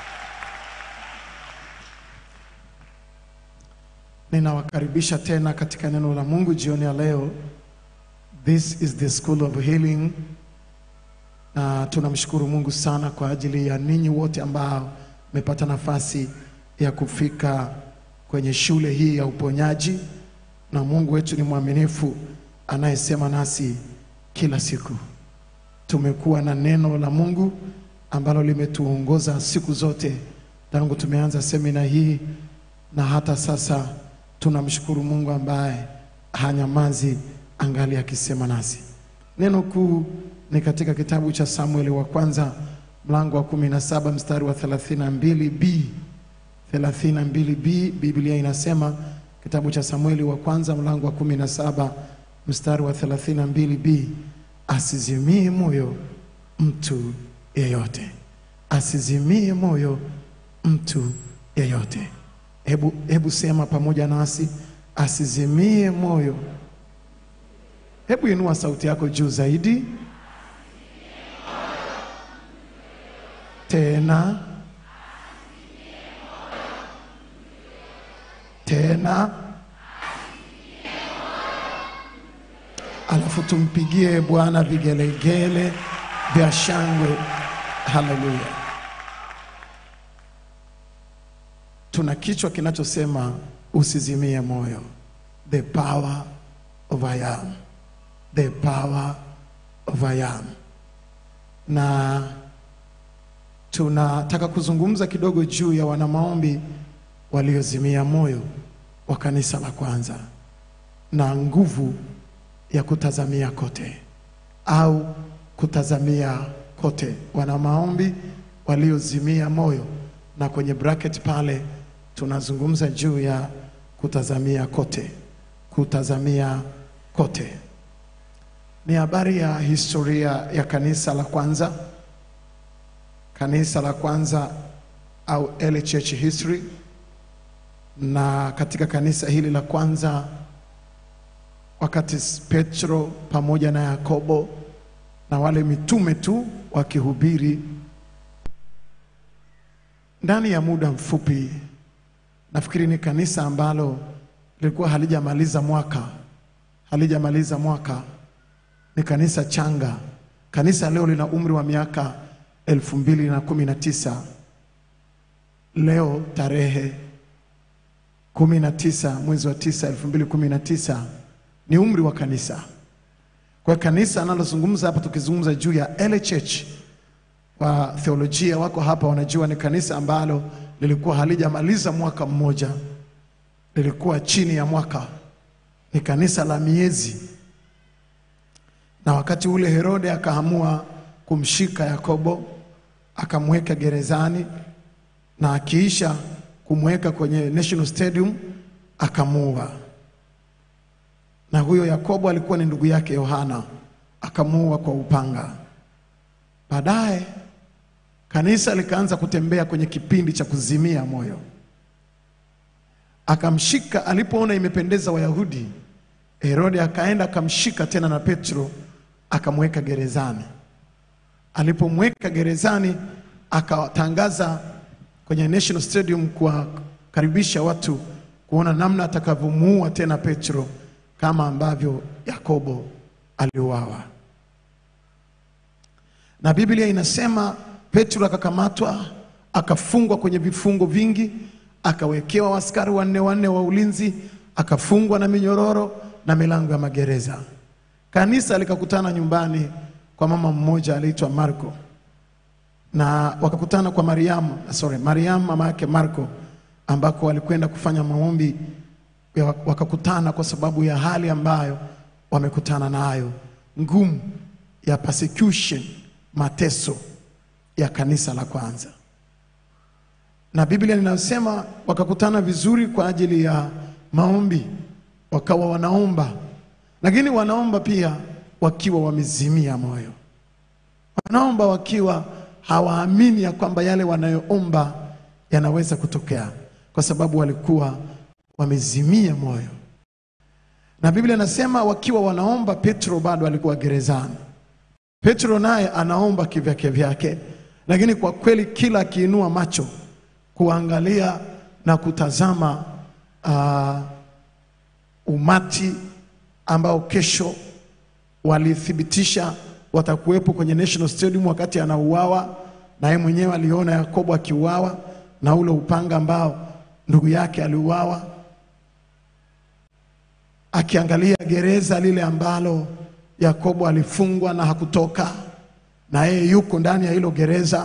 Ninawakaribisha tena katika neno la Mungu jioni ya leo. This is the school of healing, na tunamshukuru Mungu sana kwa ajili ya ninyi wote ambao mmepata nafasi ya kufika kwenye shule hii ya uponyaji, na Mungu wetu ni mwaminifu anayesema nasi kila siku. Tumekuwa na neno la Mungu ambalo limetuongoza siku zote tangu tumeanza semina hii na hata sasa tunamshukuru Mungu ambaye hanyamazi angali akisema nasi. Neno kuu ni katika kitabu cha Samueli wa kwanza mlango wa 17 mstari wa 32b. 32b Biblia inasema kitabu cha Samueli wa kwanza mlango wa 17 mstari wa 32b, asizimie moyo mtu yeyote, asizimie moyo mtu yeyote. Hebu, hebu sema pamoja nasi, asizimie moyo. Hebu inua sauti yako juu zaidi tena tena, alafu tumpigie Bwana vigelegele vya shangwe. Haleluya! Tuna kichwa kinachosema usizimie moyo, the power of I am, the power of I am. Na tunataka kuzungumza kidogo juu ya wanamaombi waliozimia moyo wa kanisa la kwanza na nguvu ya kutazamia kote au kutazamia kote, wana maombi waliozimia moyo, na kwenye bracket pale tunazungumza juu ya kutazamia kote, kutazamia kote. Ni habari ya historia ya kanisa la kwanza, kanisa la kwanza au early church history. Na katika kanisa hili la kwanza, wakati Petro pamoja na Yakobo na wale mitume tu wakihubiri, ndani ya muda mfupi, nafikiri ni kanisa ambalo lilikuwa halijamaliza mwaka, halijamaliza mwaka, ni kanisa changa. Kanisa leo lina umri wa miaka elfu mbili na kumi na tisa leo tarehe kumi na tisa mwezi wa tisa elfu mbili kumi na tisa ni umri wa kanisa. Kwa kanisa analozungumza hapa, tukizungumza juu ya early church, wa theolojia wako hapa wanajua ni kanisa ambalo lilikuwa halijamaliza mwaka mmoja, lilikuwa chini ya mwaka, ni kanisa la miezi. Na wakati ule Herode akaamua kumshika Yakobo akamweka gerezani, na akiisha kumweka kwenye National Stadium akamuua. Na huyo Yakobo alikuwa ni ndugu yake Yohana, akamuua kwa upanga. Baadaye kanisa likaanza kutembea kwenye kipindi cha kuzimia moyo. Akamshika, alipoona imependeza Wayahudi, Herode akaenda akamshika tena na Petro akamweka gerezani. Alipomweka gerezani, akatangaza kwenye National Stadium kuwakaribisha watu kuona namna atakavyomuua tena Petro kama ambavyo Yakobo aliuawa. Na Biblia inasema Petro akakamatwa, akafungwa kwenye vifungo vingi, akawekewa askari wanne wanne wa ulinzi, akafungwa na minyororo na milango ya magereza. Kanisa likakutana nyumbani kwa mama mmoja aliitwa Marko na wakakutana kwa Mariamu, sorry, Mariamu mama yake Marko, ambako walikwenda kufanya maombi. ya- Wakakutana kwa sababu ya hali ambayo wamekutana nayo ngumu ya persecution, mateso ya kanisa la kwanza, na Biblia inasema wakakutana vizuri kwa ajili ya maombi, wakawa wanaomba, lakini wanaomba pia wakiwa wamezimia moyo wanaomba wakiwa hawaamini ya kwamba yale wanayoomba yanaweza kutokea, kwa sababu walikuwa wamezimia moyo. Na Biblia inasema wakiwa wanaomba, Petro bado alikuwa gerezani. Petro naye anaomba kivyake vyake, lakini kwa kweli kila akiinua macho kuangalia na kutazama uh, umati ambao kesho walithibitisha watakuwepo kwenye National Stadium wakati anauawa, na yeye mwenyewe aliona Yakobo akiuawa na ule upanga ambao ndugu yake aliuawa, akiangalia gereza lile ambalo Yakobo alifungwa na hakutoka, na yeye yuko ndani ya hilo gereza,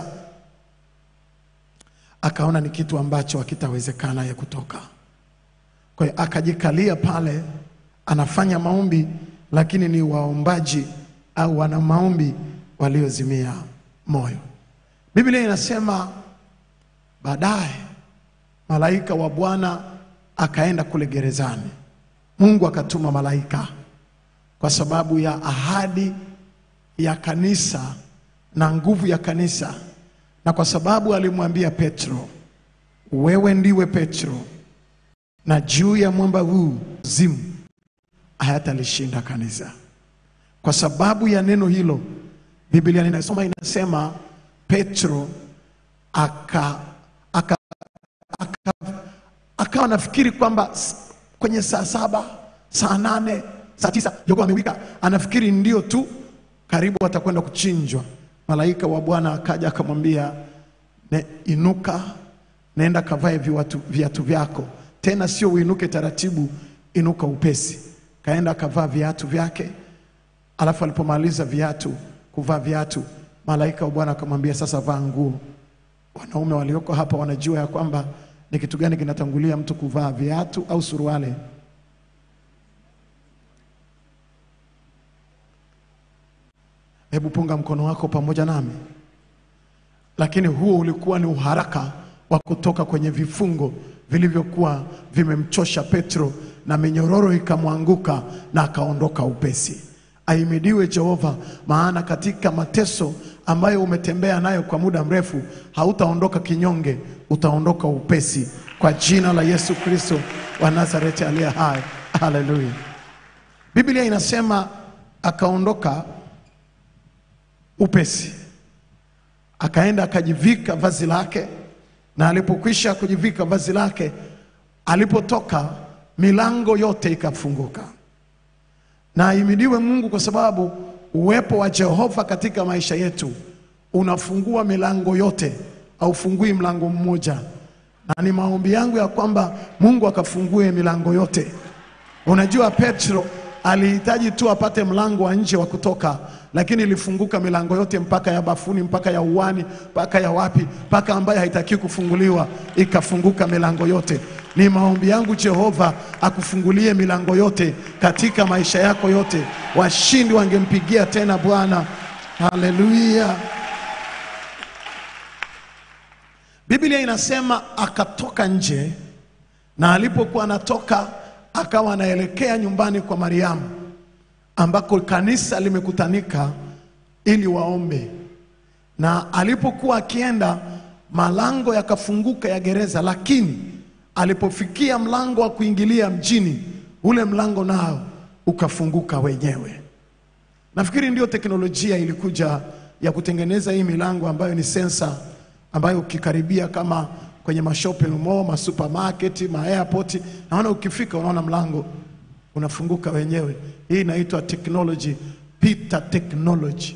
akaona ni kitu ambacho hakitawezekana ye kutoka. Kwa hiyo akajikalia pale, anafanya maombi, lakini ni waombaji au wana maombi waliozimia moyo. Biblia inasema baadaye malaika wa Bwana akaenda kule gerezani. Mungu akatuma malaika kwa sababu ya ahadi ya kanisa na nguvu ya kanisa, na kwa sababu alimwambia Petro, wewe ndiwe Petro, na juu ya mwamba huu zimu hayatalishinda kanisa. Kwa sababu ya neno hilo, Biblia ninasoma inasema Petro aka aka aka- akawa nafikiri kwamba s- kwenye saa saba saa nane saa tisa jogoo amewika, anafikiri ndio tu karibu atakwenda kuchinjwa. Malaika wa Bwana akaja akamwambia, ne, inuka, nenda kavae viatu, viatu vyako, tena sio uinuke taratibu, inuka upesi. Kaenda akavaa viatu vyake, alafu alipomaliza viatu kuvaa viatu, malaika wa Bwana akamwambia, sasa vaa nguo. Wanaume walioko hapa wanajua ya kwamba ni kitu gani kinatangulia mtu kuvaa viatu au suruali. Hebu punga mkono wako pamoja nami. Lakini huo ulikuwa ni uharaka wa kutoka kwenye vifungo vilivyokuwa vimemchosha Petro, na minyororo ikamwanguka na akaondoka upesi. Ahimidiwe Jehova, maana katika mateso ambayo umetembea nayo kwa muda mrefu, hautaondoka kinyonge, utaondoka upesi, kwa jina la Yesu Kristo wa Nazareti aliye hai. Haleluya! Biblia inasema akaondoka upesi akaenda akajivika vazi lake, na alipokwisha kujivika vazi lake, alipotoka milango yote ikafunguka. Na ahimidiwe Mungu kwa sababu uwepo wa Jehova katika maisha yetu unafungua milango yote, haufungui mlango mmoja, na ni maombi yangu ya kwamba Mungu akafungue milango yote. Unajua, Petro alihitaji tu apate mlango wa nje wa kutoka, lakini ilifunguka milango yote, mpaka ya bafuni, mpaka ya uwani, mpaka ya wapi, mpaka ambayo haitaki kufunguliwa, ikafunguka milango yote. Ni maombi yangu Jehova akufungulie milango yote katika maisha yako yote. Washindi wangempigia tena Bwana. Haleluya! Biblia inasema akatoka nje na alipokuwa anatoka akawa anaelekea nyumbani kwa Mariamu ambako kanisa limekutanika ili waombe. Na alipokuwa akienda, malango yakafunguka ya gereza, lakini alipofikia mlango wa kuingilia mjini, ule mlango nao ukafunguka wenyewe. Nafikiri ndio teknolojia ilikuja ya kutengeneza hii milango ambayo ni sensa, ambayo ukikaribia kama kwenye mashopping mall, masupermarket, ma airport, naona ukifika unaona mlango unafunguka wenyewe. Hii inaitwa technology, Peter technology,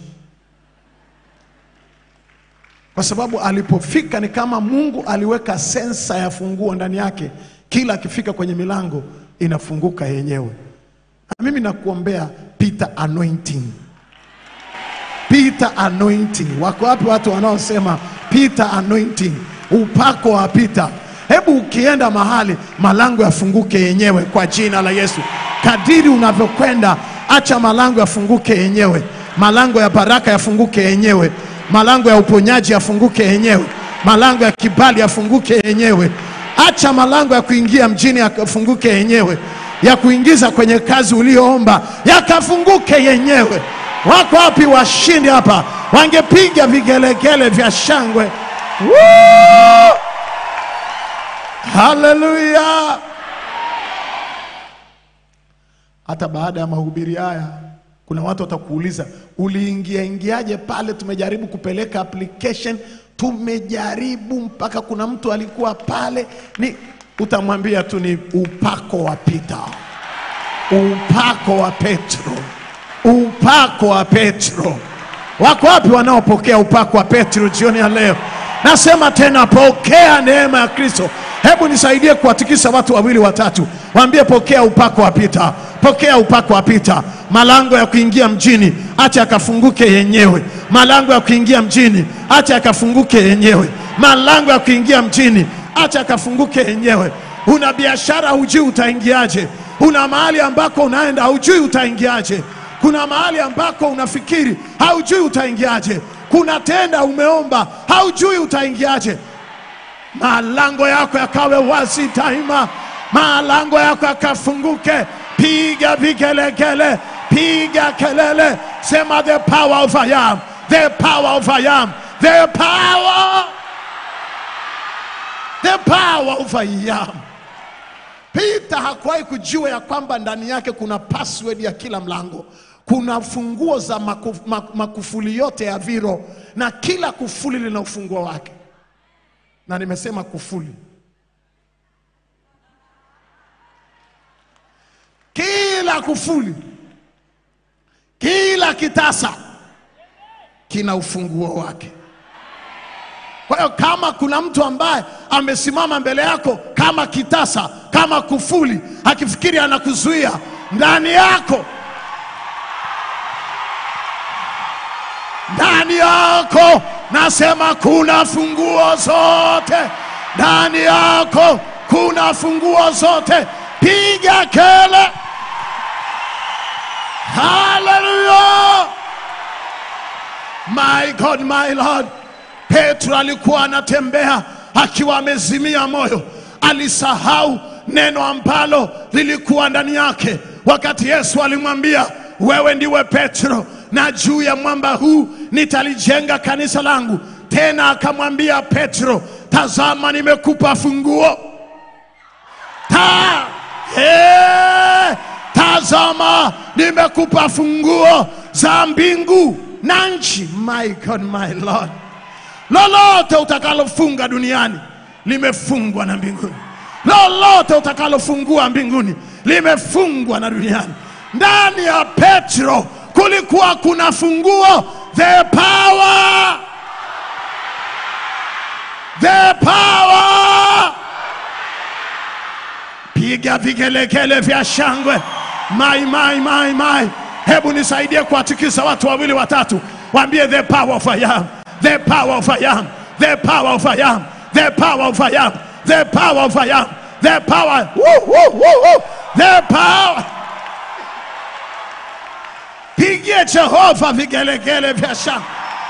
kwa sababu alipofika ni kama Mungu aliweka sensa ya funguo ndani yake, kila akifika kwenye milango inafunguka yenyewe. Na mimi nakuombea Peter anointing Peter anointing. Wako wapi watu wanaosema Peter anointing, upako wa Peter? Hebu ukienda mahali malango yafunguke yenyewe kwa jina la Yesu. Kadiri unavyokwenda, acha malango yafunguke yenyewe, malango ya baraka yafunguke yenyewe, malango ya uponyaji yafunguke yenyewe, malango ya kibali yafunguke yenyewe. Acha malango ya kuingia mjini yakafunguke yenyewe, ya kuingiza kwenye kazi uliyoomba yakafunguke yenyewe. Wako wapi washindi hapa? wangepiga vigelegele vya shangwe. Woo! Haleluya! Hata baada ya mahubiri haya, kuna watu watakuuliza uliingia ingiaje pale? Tumejaribu kupeleka application, tumejaribu mpaka kuna mtu alikuwa pale. Ni utamwambia tu ni upako wa Pita, upako wa Petro, upako wa Petro. Wako wapi wanaopokea upako wa Petro jioni ya leo? Nasema tena, pokea neema ya Kristo. Hebu nisaidie kuwatikisa watu wawili watatu, waambie pokea upako wa Pita, pokea upako wa Pita. Malango ya kuingia mjini acha akafunguke yenyewe. Malango ya kuingia mjini acha akafunguke yenyewe. Malango ya kuingia mjini acha akafunguke yenyewe. Una biashara hujui utaingiaje, una mahali ambako unaenda hujui utaingiaje, kuna mahali ambako unafikiri haujui utaingiaje, kuna tenda umeomba haujui utaingiaje. Malango yako yakawe wazi daima, malango yako yakafunguke. Piga vigelegele, piga kelele, sema the power of I am, the power of I am, the power, the power of I am. Peter hakuwahi kujua ya kwamba ndani yake kuna password ya kila mlango, kuna funguo za makuf, mak- makufuli yote ya viro, na kila kufuli lina ufunguo wake. Na nimesema kufuli, kila kufuli, kila kitasa kina ufunguo wake. Kwa hiyo kama kuna mtu ambaye amesimama mbele yako kama kitasa, kama kufuli, akifikiri anakuzuia ndani yako, ndani yako, nasema kuna funguo zote ndani yako, kuna funguo zote. Piga kele, haleluya! My God, my Lord. Petro alikuwa anatembea akiwa amezimia moyo, alisahau neno ambalo lilikuwa ndani yake wakati Yesu alimwambia, wewe ndiwe Petro, na juu ya mwamba huu nitalijenga kanisa langu. Tena akamwambia Petro, tazama, nimekupa funguo ta hey, tazama nimekupa funguo za mbingu na nchi. My God, my Lord, lolote utakalofunga duniani limefungwa na mbinguni, lolote utakalofungua mbinguni limefungwa na duniani. Ndani ya Petro kulikuwa kuna funguo, the power, the power piga vigelegele vya shangwe mai mai mai mai hebu nisaidie kuwatikisa watu wawili watatu waambie the power of I am the power of I am the power of I am the power of I am the power of I am the power woo, woo, woo, woo. the power pigie Jehova vigelegele vya shangwe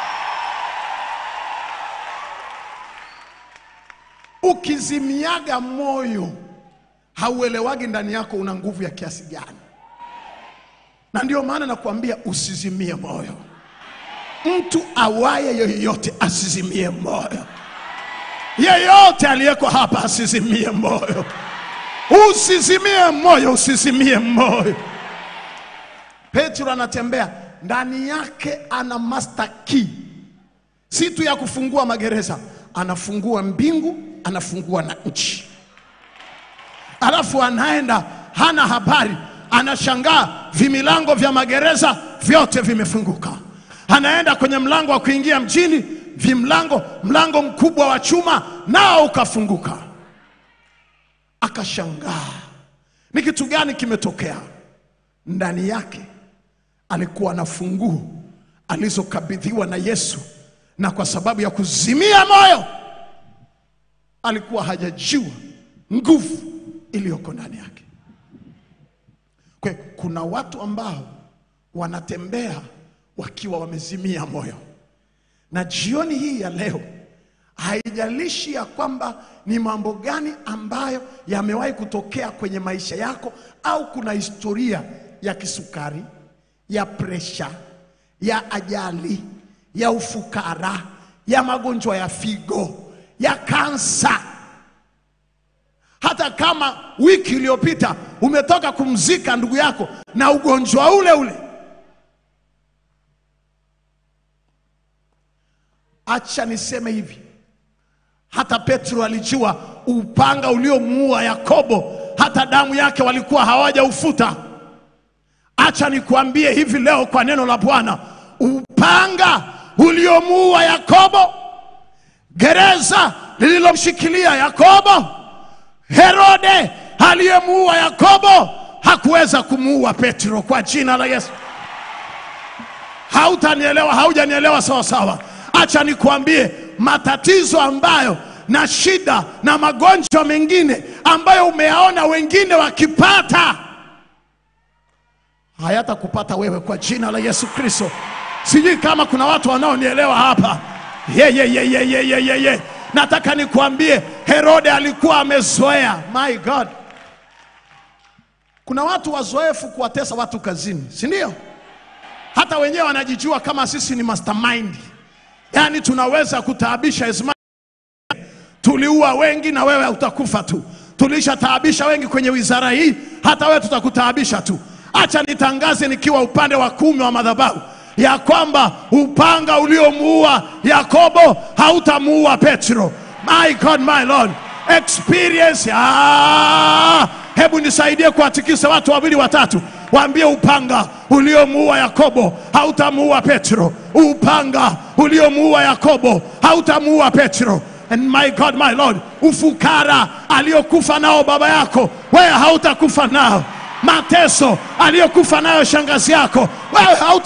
ukizimiaga moyo hauelewagi ndani yako una nguvu ya kiasi gani, na ndio maana nakuambia usizimie moyo. Mtu awaye yoyote asizimie moyo, yeyote aliyeko hapa asizimie moyo, usizimie moyo, usizimie moyo. Petro anatembea ndani yake, ana master key, si tu ya kufungua magereza, anafungua mbingu, anafungua na nchi alafu anaenda hana habari, anashangaa vimilango vya magereza vyote vimefunguka. Anaenda kwenye mlango wa kuingia mjini, vimlango, mlango mkubwa wa chuma nao ukafunguka. Akashangaa ni kitu gani kimetokea. Ndani yake alikuwa na funguo alizokabidhiwa na Yesu, na kwa sababu ya kuzimia moyo alikuwa hajajua nguvu iliyoko ndani yake. Kwa hiyo kuna watu ambao wanatembea wakiwa wamezimia moyo, na jioni hii ya leo, haijalishi ya kwamba ni mambo gani ambayo yamewahi kutokea kwenye maisha yako, au kuna historia ya kisukari, ya presha, ya ajali, ya ufukara, ya magonjwa ya figo, ya kansa. Hata kama wiki iliyopita umetoka kumzika ndugu yako na ugonjwa ule ule, acha niseme hivi, hata Petro alijua upanga uliomuua Yakobo, hata damu yake walikuwa hawajaufuta. Acha nikuambie hivi leo kwa neno la Bwana, upanga uliomuua Yakobo, gereza lililomshikilia Yakobo, Herode aliyemuua Yakobo hakuweza kumuua Petro kwa jina la Yesu. Hautanielewa, haujanielewa sawa sawa. Acha nikuambie matatizo ambayo na shida na magonjwa mengine ambayo umeyaona wengine wakipata hayatakupata wewe kwa jina la Yesu Kristo. Sijui kama kuna watu wanaonielewa hapa. Ye, ye, ye, ye, ye, ye, ye, ye. Nataka nikuambie Herode alikuwa amezoea. My God, kuna watu wazoefu kuwatesa watu kazini, si ndio? Hata wenyewe wanajijua kama sisi ni mastermind, yaani tunaweza kutaabisha Ismail. Tuliua wengi na wewe utakufa tu. Tulishataabisha wengi kwenye wizara hii, hata wewe tutakutaabisha tu. Acha nitangaze nikiwa upande wa kumi wa madhabahu ya kwamba upanga uliomuua Yakobo hautamuua Petro. My God, my Lord, experience. Ah, hebu nisaidie kuwatikisa watu wawili watatu, waambie upanga uliomuua Yakobo hautamuua Petro. Upanga uliomuua Yakobo hautamuua Petro. And my God, my Lord, ufukara aliyokufa nao baba yako wewe hautakufa nao. Mateso aliyokufa nayo shangazi yako wewe hauta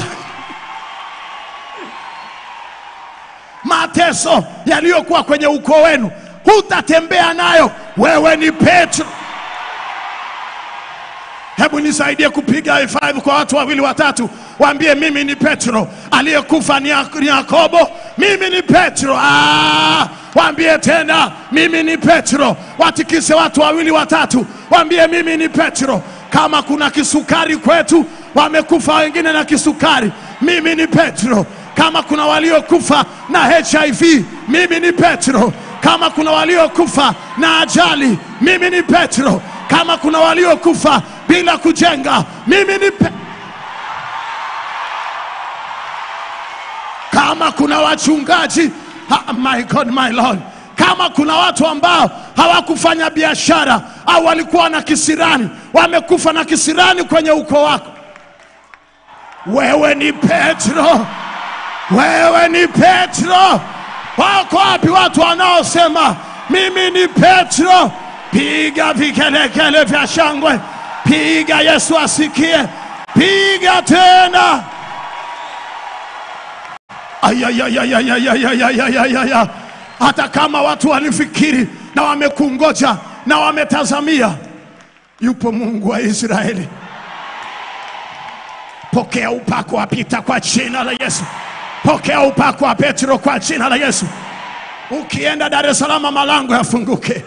mateso yaliyokuwa kwenye ukoo wenu hutatembea nayo. Wewe ni Petro. Hebu nisaidie kupiga high five kwa watu wawili watatu, waambie mimi ni Petro, aliyekufa ni Ya- ni Yakobo, mimi ni Petro. Ah, waambie tena mimi ni Petro. Watikise watu wawili watatu, waambie mimi ni Petro. Kama kuna kisukari kwetu, wamekufa wengine na kisukari, mimi ni Petro. Kama kuna waliokufa na HIV, mimi ni Petro. Kama kuna waliokufa na ajali, mimi ni Petro. Kama kuna waliokufa bila kujenga, mimi ni Petro. kama kuna wachungaji ha, my God, my Lord, kama kuna watu ambao hawakufanya biashara au walikuwa na kisirani, wamekufa na kisirani kwenye ukoo wako, wewe ni Petro, wewe ni Petro. Wako wapi watu wanaosema mimi ni Petro? Piga vikelekele vya shangwe, piga Yesu asikie, piga tena. Ayayayayayayayayayayaya. Hata kama watu walifikiri na wamekungoja na wametazamia, yupo Mungu wa Israeli. Pokea upako wa Pita kwa jina la Yesu. Pokea upako wa Petro kwa jina la Yesu. Ukienda Dar es Salaam, malango yafunguke.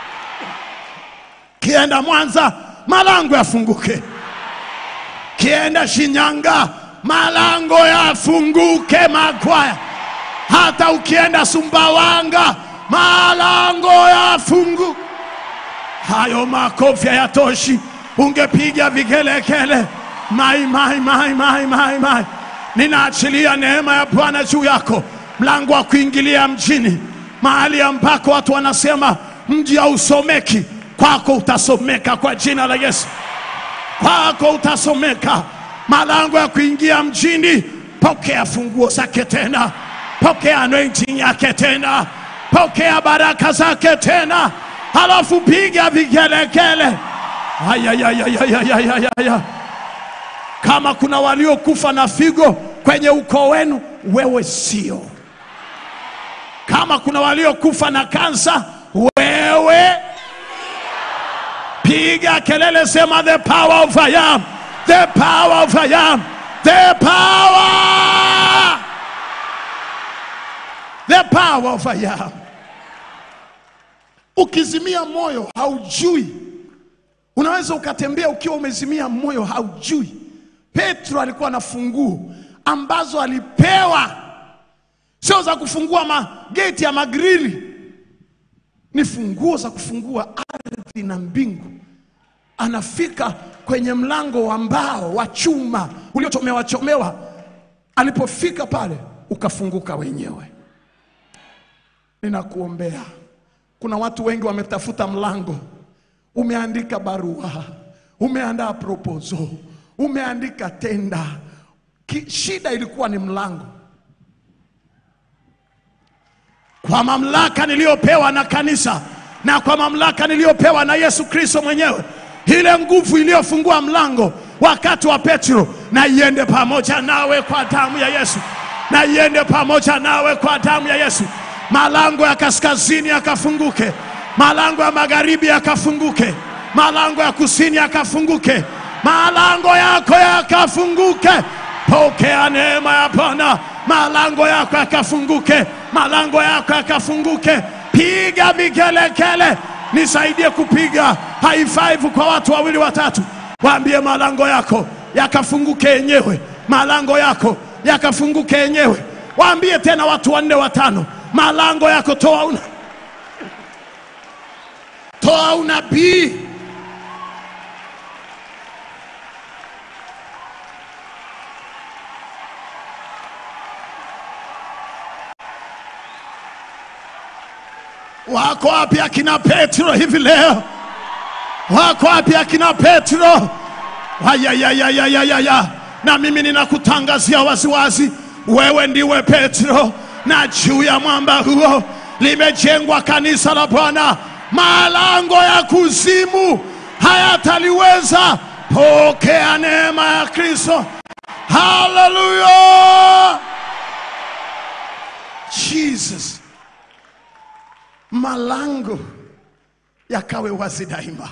Kienda Mwanza, malango yafunguke. Kienda Shinyanga, malango yafunguke Makwaya. Hata ukienda Sumbawanga, malango yafunguke. Hayo makofi hayatoshi, ungepiga vigelegele. Mai, mai, mai, mai, mai, mai. Ninaachilia neema ya Bwana juu yako, mlango wa kuingilia mjini, mahali ambako watu wanasema mji hausomeki, kwako utasomeka kwa jina la Yesu kwako utasomeka. Malango ya kuingia mjini, pokea funguo zake tena, pokea anointing yake tena, pokea baraka zake tena, halafu piga vigelegele. Ayayayayayayaya. Kama kuna waliokufa na figo kwenye ukoo wenu, wewe sio. Kama kuna waliokufa na kansa, wewe piga kelele, sema the power of I am, the power of I am, the power, the power of I am. Ukizimia moyo haujui, unaweza ukatembea ukiwa umezimia moyo haujui. Petro alikuwa na funguo ambazo alipewa sio za kufungua mageti ya magrili, ni funguo za kufungua ardhi na mbingu. Anafika kwenye mlango wa mbao wa chuma uliochomewa chomewa, alipofika pale ukafunguka wenyewe. Ninakuombea, kuna watu wengi wametafuta mlango, umeandika barua, umeandaa proposal, umeandika tenda, Ki, shida ilikuwa ni mlango. Kwa mamlaka niliyopewa na kanisa na kwa mamlaka niliyopewa na Yesu Kristo mwenyewe, ile nguvu iliyofungua mlango wakati wa Petro, na iende pamoja nawe kwa damu ya Yesu, na iende pamoja nawe kwa damu ya Yesu. Malango ya kaskazini yakafunguke, malango ya magharibi yakafunguke, malango ya kusini yakafunguke, malango yako yakafunguke. Pokea neema ya Bwana, malango yako yakafunguke, malango yako yakafunguke. Piga vikelekele, nisaidie kupiga high five kwa watu wawili watatu, waambie malango yako yakafunguke yenyewe, malango yako yakafunguke yenyewe. Waambie tena watu wanne watano, malango yako toa una toa unabii Wako wapi akina Petro hivi leo? Wako wapi akina Petro? Ayayayayayaya, na mimi ninakutangazia waziwazi, wewe ndiwe Petro, na juu ya mwamba huo limejengwa kanisa la Bwana, malango ya kuzimu hayataliweza. Pokea neema ya Kristo. Haleluya! Jesus malango yakawe wazi daima.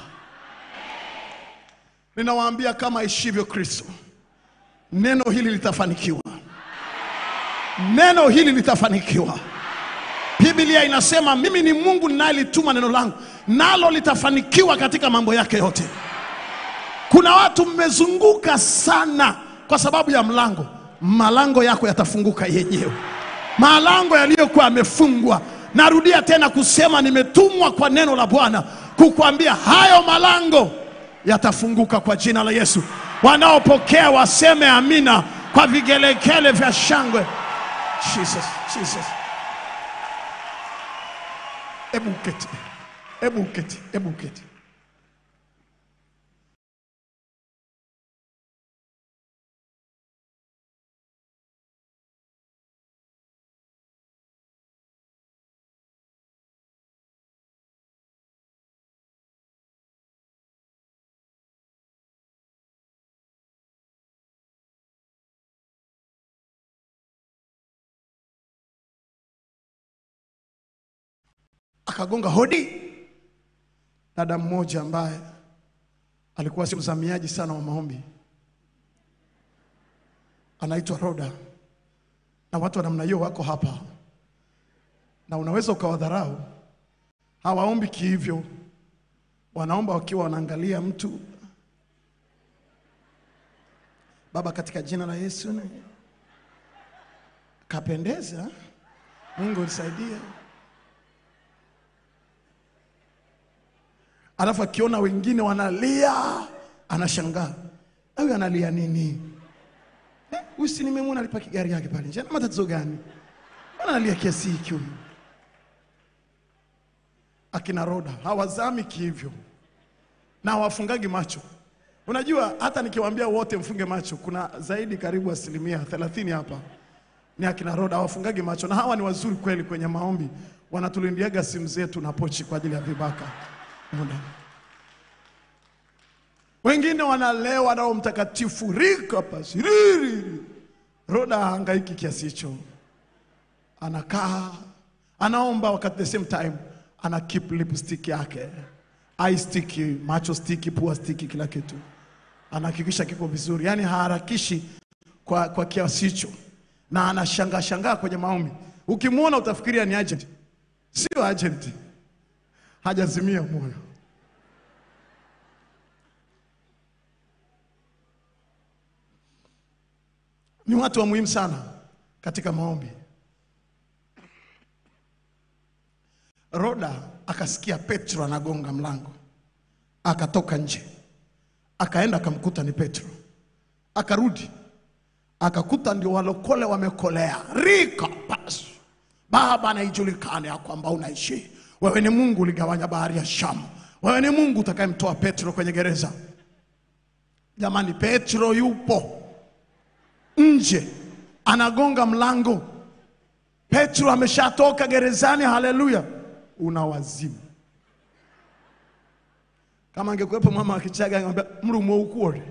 Ninawaambia kama ishivyo Kristo, neno hili litafanikiwa, neno hili litafanikiwa. Biblia inasema mimi ni Mungu ninayelituma neno langu, nalo litafanikiwa katika mambo yake yote. Kuna watu mmezunguka sana kwa sababu ya mlango. Malango yako yatafunguka yenyewe, malango yaliyokuwa yamefungwa Narudia tena kusema nimetumwa kwa neno la Bwana kukuambia hayo malango yatafunguka kwa jina la Yesu. Wanaopokea waseme amina kwa vigelegele vya shangwe. Jesus, Jesus. Ebu uketi, ebu uketi, ebu uketi. akagonga hodi. Dada mmoja ambaye alikuwa si mzamiaji sana wa maombi anaitwa Roda, na watu wa namna hiyo wako hapa, na unaweza ukawadharau. Hawaombi kihivyo, wanaomba wakiwa wanaangalia mtu. Baba, katika jina la Yesu, na- kapendeza. Mungu nisaidie. alafu akiona wengine wanalia anashangaa, huyu analia nini? Eh, Huyu si nimemwona alipaki gari yake pale nje, ana matatizo gani? Mbona analia kiasi hiki huyu? Akina Roda hawazami kihivyo na hawafungagi macho. Unajua, hata nikiwaambia wote mfunge macho, kuna zaidi karibu asilimia thelathini hapa ni akina Roda hawafungagi macho, na hawa ni wazuri kweli kwenye maombi, wanatulindiaga simu zetu na pochi kwa ajili ya vibaka muda. Wengine wanalewa nao mtakatifu rika pasiriri. Roda hangaiki kiasi hicho, anakaa anaomba, wakati the same time ana keep lipstick yake, eye stick, macho stick, pua stick, kila kitu anahakikisha kiko vizuri, yaani haharakishi kwa, kwa kiasi hicho, na anashangaa shangaa kwenye maombi. Ukimwona utafikiria ni agent, sio agent hajazimia moyo. Ni watu wa muhimu sana katika maombi. Roda akasikia Petro anagonga mlango, akatoka nje, akaenda akamkuta ni Petro, akarudi akakuta ndio walokole wamekolea rika pasu Baba, naijulikane ya kwamba unaishi wewe. Ni Mungu uligawanya bahari ya Shamu, wewe ni Mungu utakayemtoa Petro kwenye gereza. Jamani, Petro yupo nje anagonga mlango. Petro ameshatoka gerezani. Haleluya! Una wazimu. Kama angekuwepo mama wa Kichaga angemwambia mrumo ukuore,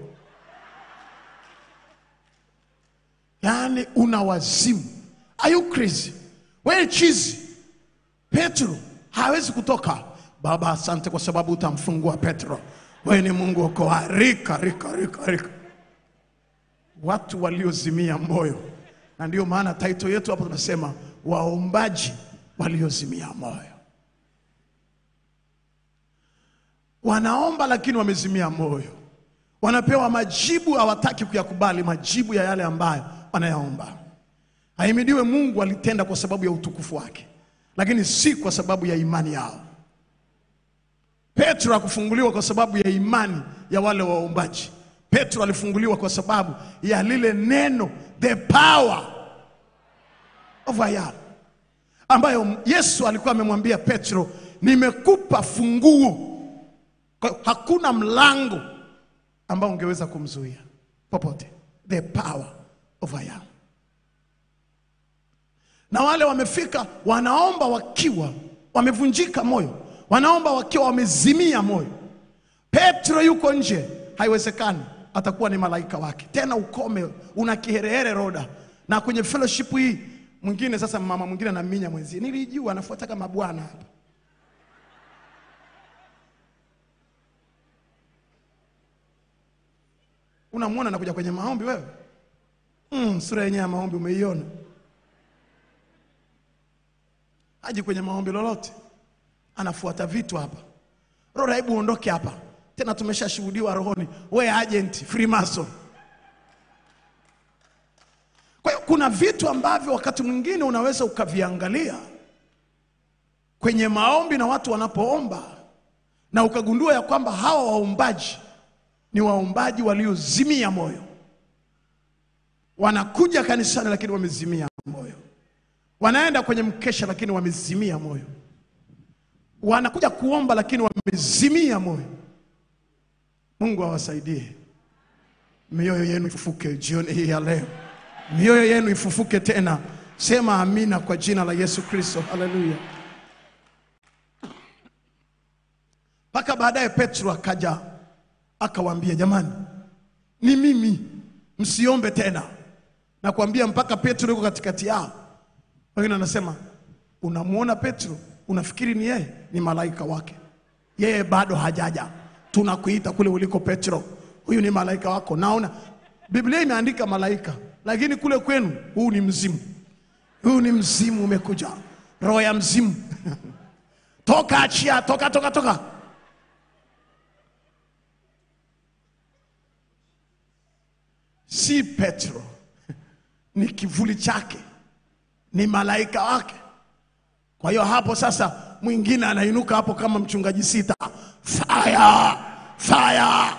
yaani una wazimu. Are you crazy? Wewe chizi. Petro hawezi kutoka. Baba, asante kwa sababu utamfungua Petro. Wewe ni Mungu okoa. Rika, rika, rika, rika. Watu waliozimia moyo, na ndio maana title yetu hapo tunasema waombaji waliozimia moyo. Wanaomba lakini wamezimia moyo, wanapewa majibu, hawataki kuyakubali majibu ya yale ambayo wanayaomba. Ahimidiwe Mungu alitenda kwa sababu ya utukufu wake, lakini si kwa sababu ya imani yao. Petro hakufunguliwa kwa sababu ya imani ya wale waombaji. Petro alifunguliwa kwa sababu ya lile neno, the power of I am, ambayo Yesu alikuwa amemwambia Petro, nimekupa funguo. Kwa hiyo hakuna mlango ambao ungeweza kumzuia popote, the power of I am na wale wamefika wanaomba wakiwa wamevunjika moyo, wanaomba wakiwa wamezimia moyo. Petro yuko nje, haiwezekani, atakuwa ni malaika wake. Tena ukome una kiherehere Roda, na kwenye fellowship hii mwingine sasa, mama mwingine anaminya mwenzie, nilijua anafuata kama bwana hapa. Unamwona anakuja kwenye maombi wewe? Mm, sura yenyewe ya maombi umeiona? Haji kwenye maombi lolote, anafuata vitu hapa. Roho, hebu uondoke hapa tena, tumeshashuhudiwa rohoni, we agent Freemason. Kwa hiyo kuna vitu ambavyo wakati mwingine unaweza ukaviangalia kwenye maombi na watu wanapoomba, na ukagundua ya kwamba hawa waombaji ni waombaji waliozimia moyo, wanakuja kanisani lakini wamezimia moyo wanaenda kwenye mkesha lakini wamezimia moyo, wanakuja kuomba lakini wamezimia moyo. Mungu awasaidie, mioyo yenu ifufuke jioni hii ya leo, mioyo yenu ifufuke tena. Sema amina kwa jina la Yesu Kristo, haleluya. Mpaka baadaye Petro akaja akawaambia, jamani, ni mimi, msiombe tena. Nakwambia mpaka Petro yuko katikati yao wengine anasema unamwona Petro unafikiri ni yeye, ni malaika wake. Yeye bado hajaja, tunakuita kule uliko Petro, huyu ni malaika wako. Naona Biblia imeandika malaika, lakini kule kwenu huu ni mzimu, huu ni mzimu umekuja, roho ya mzimu toka, achia, toka, toka, toka. Si Petro, ni kivuli chake ni malaika wake. Kwa hiyo hapo sasa, mwingine anainuka hapo kama mchungaji sita, fire fire.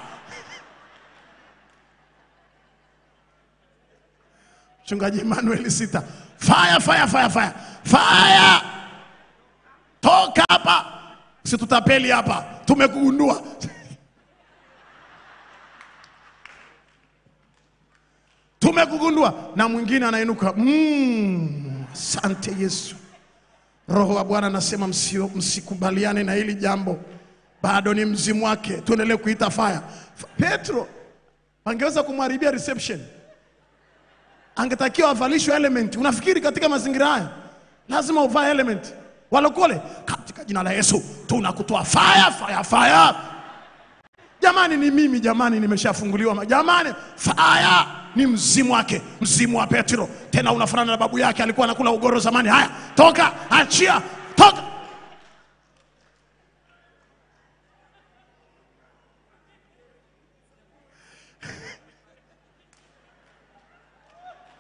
Mchungaji Emmanuel sita, fire fire fire fire fire, toka hapa, situtapeli hapa, tumekugundua. tumekugundua. Na mwingine anainuka mm, asante Yesu. Roho wa Bwana anasema msio- msikubaliane na hili jambo, bado ni mzimu wake, tuendelee kuita fire. F- Petro angeweza kumharibia reception, angetakiwa avalishwe element. Unafikiri katika mazingira haya lazima uvae element? Walokole, katika jina la Yesu tunakutoa fire, fire, fire. Jamani, ni mimi jamani, nimeshafunguliwa ma- jamani, fire ni mzimu wake, mzimu wa Petro. Tena unafanana na babu yake, alikuwa anakula ugoro zamani. Haya, toka, achia, toka.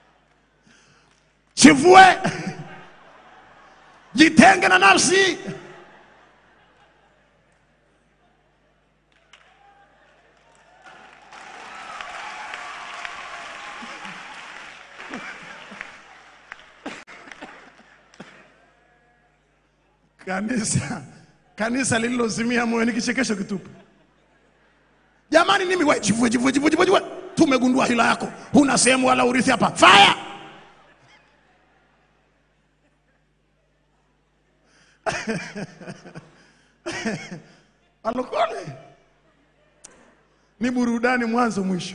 Chivue, jitenge na nafsi kanisa kanisa lililozimia moyo ni kichekesho kitupu. Jamani, nimi we jivue jivue jivue jivue jivue, tumegundua hila yako, huna sehemu wala urithi hapa. Fire! Alokole ni burudani mwanzo mwisho.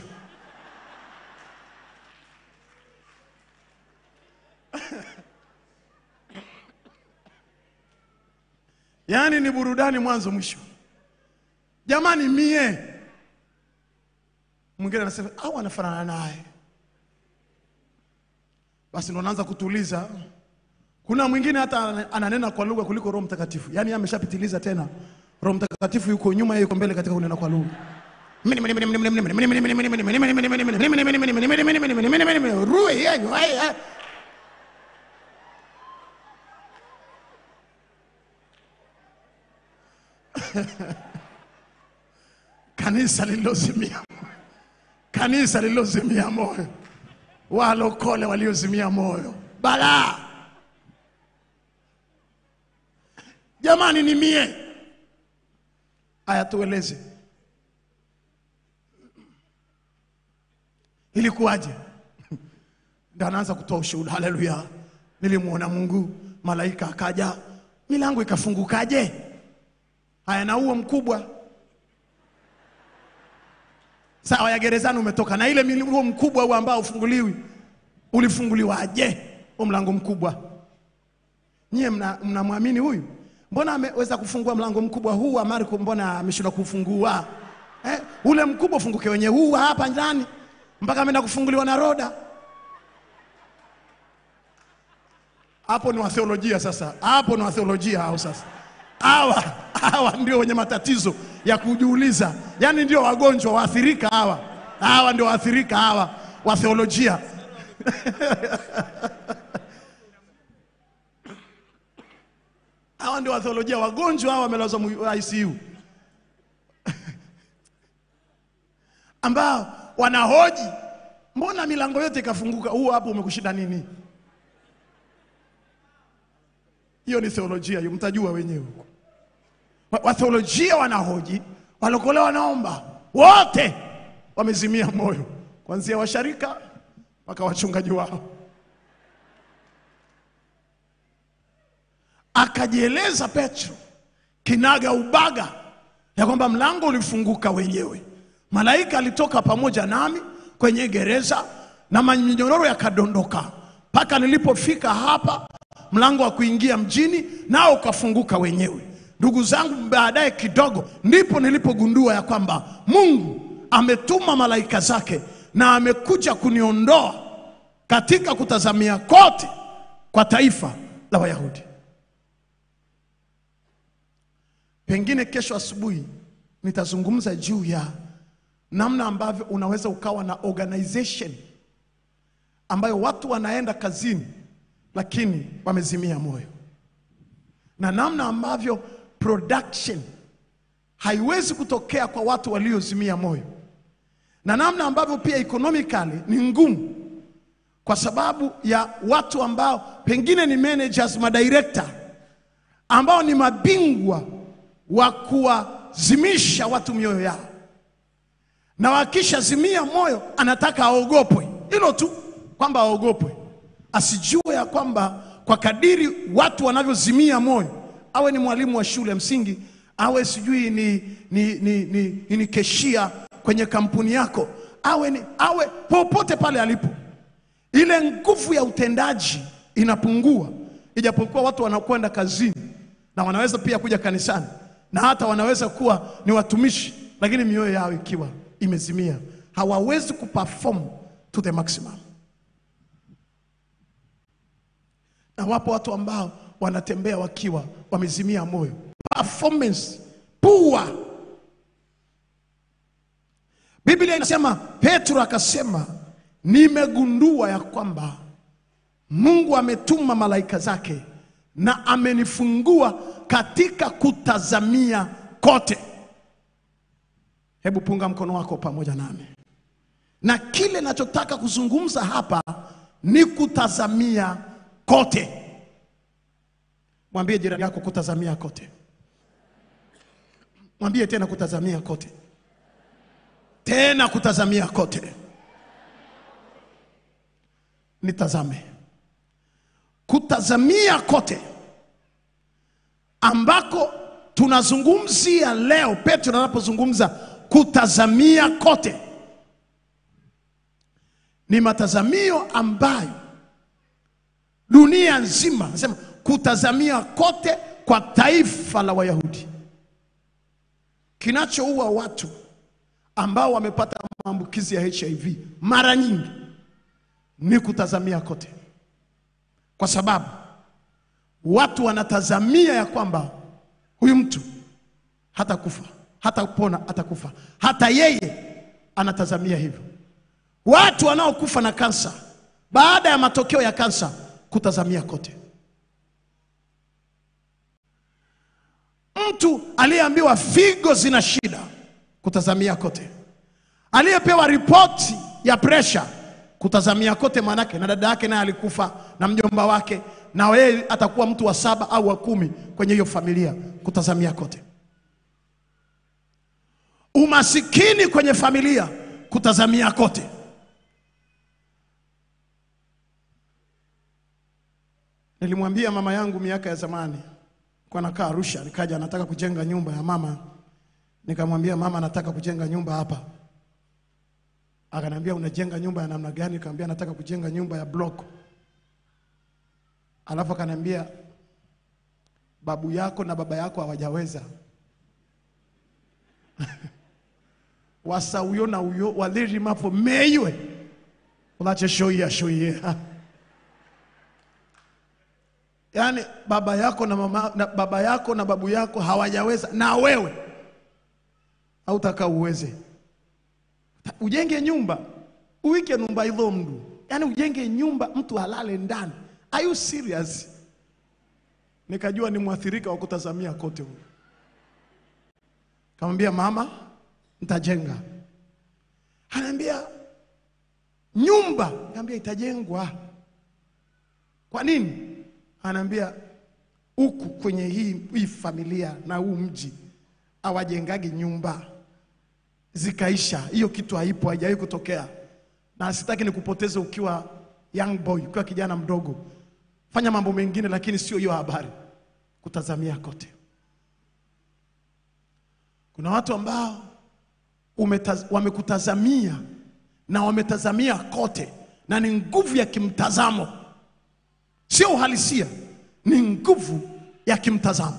Yaani ni burudani mwanzo mwisho. Jamani, mie mwingine anasema au anafanana naye, basi ndo naanza kutuliza. Kuna mwingine hata ananena kwa lugha kuliko Roho Mtakatifu, yaani yeye ameshapitiliza tena. Roho Mtakatifu yuko nyuma, yeye yuko mbele katika kunena kwa lugha. Rui, yeye, yeye. kanisa lililozimia kanisa lililozimia moyo, walokole waliozimia moyo, balaa. Jamani, ni mie. Aya, tueleze ilikuwaje? Ndio anaanza kutoa ushuhuda. Haleluya, nilimwona Mungu, malaika akaja, milango ikafungukaje? Haya, na huo mkubwa sawa ya gerezani umetoka na ile mlango mkubwa huo ambao ufunguliwi ulifunguliwaje? Huo mlango mkubwa, nyie mna- mnamwamini huyu? Mbona ameweza kufungua mlango mkubwa huu wa Marko, mbona ameshindwa kufungua eh? Ule mkubwa ufunguke wenye huu wa hapa ndani, mpaka ameenda kufunguliwa na Roda. Hapo ni watheolojia sasa, hapo ni watheolojia hao sasa. Hawa hawa ndio wenye matatizo ya kujiuliza, yaani ndio wagonjwa waathirika hawa, hawa ndio waathirika hawa wa theolojia. Hawa ndio watheolojia, wagonjwa hawa wamelazwa mu- ICU ambao wanahoji mbona milango yote ikafunguka, huo hapo umekushinda nini? Hiyo ni theolojia hiyo, mtajua wenyewe huko. Wa- Watheolojia wanahoji, walokole wanaomba, wote wamezimia moyo, kuanzia washarika mpaka wachungaji wao. Akajieleza Petro kinaga ubaga ya kwamba mlango ulifunguka wenyewe, malaika alitoka pamoja nami kwenye gereza na manyororo yakadondoka mpaka nilipofika hapa mlango wa kuingia mjini nao ukafunguka wenyewe. Ndugu zangu, baadaye kidogo ndipo nilipogundua ya kwamba Mungu ametuma malaika zake na amekuja kuniondoa katika kutazamia kote kwa taifa la Wayahudi. Pengine kesho asubuhi nitazungumza juu ya namna ambavyo unaweza ukawa na organization ambayo watu wanaenda kazini lakini wamezimia moyo, na namna ambavyo production haiwezi kutokea kwa watu waliozimia moyo, na namna ambavyo pia economically ni ngumu kwa sababu ya watu ambao pengine ni managers, madirector ambao ni mabingwa wa kuwazimisha watu mioyo yao, na wakishazimia moyo anataka aogopwe, hilo tu, kwamba aogopwe, asijue ya kwamba kwa kadiri watu wanavyozimia moyo, awe ni mwalimu wa shule ya msingi, awe sijui ni, ni, ni, ni, ni, ni keshia kwenye kampuni yako, awe, ni, awe popote pale alipo, ile nguvu ya utendaji inapungua, ijapokuwa watu wanakwenda kazini na wanaweza pia kuja kanisani na hata wanaweza kuwa ni watumishi, lakini mioyo yao ikiwa imezimia, hawawezi kuperform to the maximum. Na wapo watu ambao wanatembea wakiwa wamezimia moyo, performance poor. Biblia inasema, Petro akasema, nimegundua ya kwamba Mungu ametuma malaika zake na amenifungua katika kutazamia kote. Hebu punga mkono wako pamoja nami, na kile nachotaka kuzungumza hapa ni kutazamia kote. Mwambie jirani yako kutazamia kote. Mwambie tena kutazamia kote, tena kutazamia kote. Nitazame kutazamia kote ambako tunazungumzia leo. Petro anapozungumza kutazamia kote, ni matazamio ambayo dunia nzima nasema kutazamia kote kwa taifa la Wayahudi. Kinachoua watu ambao wamepata maambukizi ya HIV mara nyingi ni kutazamia kote, kwa sababu watu wanatazamia ya kwamba huyu mtu hata kufa hata kupona atakufa, hata yeye anatazamia hivyo. Watu wanaokufa na kansa baada ya matokeo ya kansa kutazamia kote. Mtu aliyeambiwa figo zina shida kutazamia kote, aliyepewa ripoti ya presha kutazamia kote, maanake na dada yake naye alikufa na mjomba wake, na yeye atakuwa mtu wa saba au wa kumi kwenye hiyo familia, kutazamia kote. Umasikini kwenye familia, kutazamia kote. Nilimwambia mama yangu miaka ya zamani, kwa nakaa Arusha, nikaja nataka kujenga nyumba ya mama, nikamwambia mama, nataka kujenga nyumba hapa. Akaniambia unajenga nyumba ya namna gani? Nikamwambia nataka kujenga nyumba ya block. Alafu akaniambia babu yako na baba yako hawajaweza wasauyo na uyo walirimapo meiwe ulacheshoia shoia yaani baba yako na mama na baba yako na babu yako hawajaweza na wewe hautaka uweze ujenge nyumba uwike nyumba ilo mdu yaani ujenge nyumba mtu halale ndani are you serious nikajua ni mwathirika wa kutazamia kote huyu kamwambia mama nitajenga anaambia nyumba kaambia itajengwa kwa nini anaambia huku kwenye hii, hii familia na huu mji hawajengagi nyumba zikaisha. Hiyo kitu haipo, haijawahi kutokea, na sitaki nikupoteze ukiwa young boy, ukiwa kijana mdogo. Fanya mambo mengine, lakini sio hiyo habari, kutazamia kote. Kuna watu ambao umetaz, wamekutazamia na wametazamia kote, na ni nguvu ya kimtazamo sio uhalisia, ni nguvu ya kimtazamo.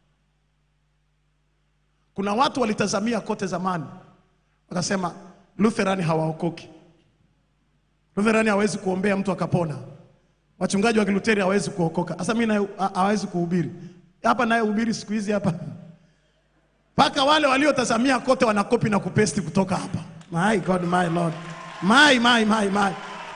Kuna watu walitazamia kote zamani, wakasema Lutherani hawaokoki, Lutherani hawezi kuombea mtu akapona, wachungaji wa Kiluteri hawezi kuokoka. Sasa mimi naye ha- hawezi kuhubiri hapa, naye hubiri siku hizi hapa, mpaka wale waliotazamia kote wanakopi na kupesti kutoka hapa. My God, my Lord, my, my, my, my.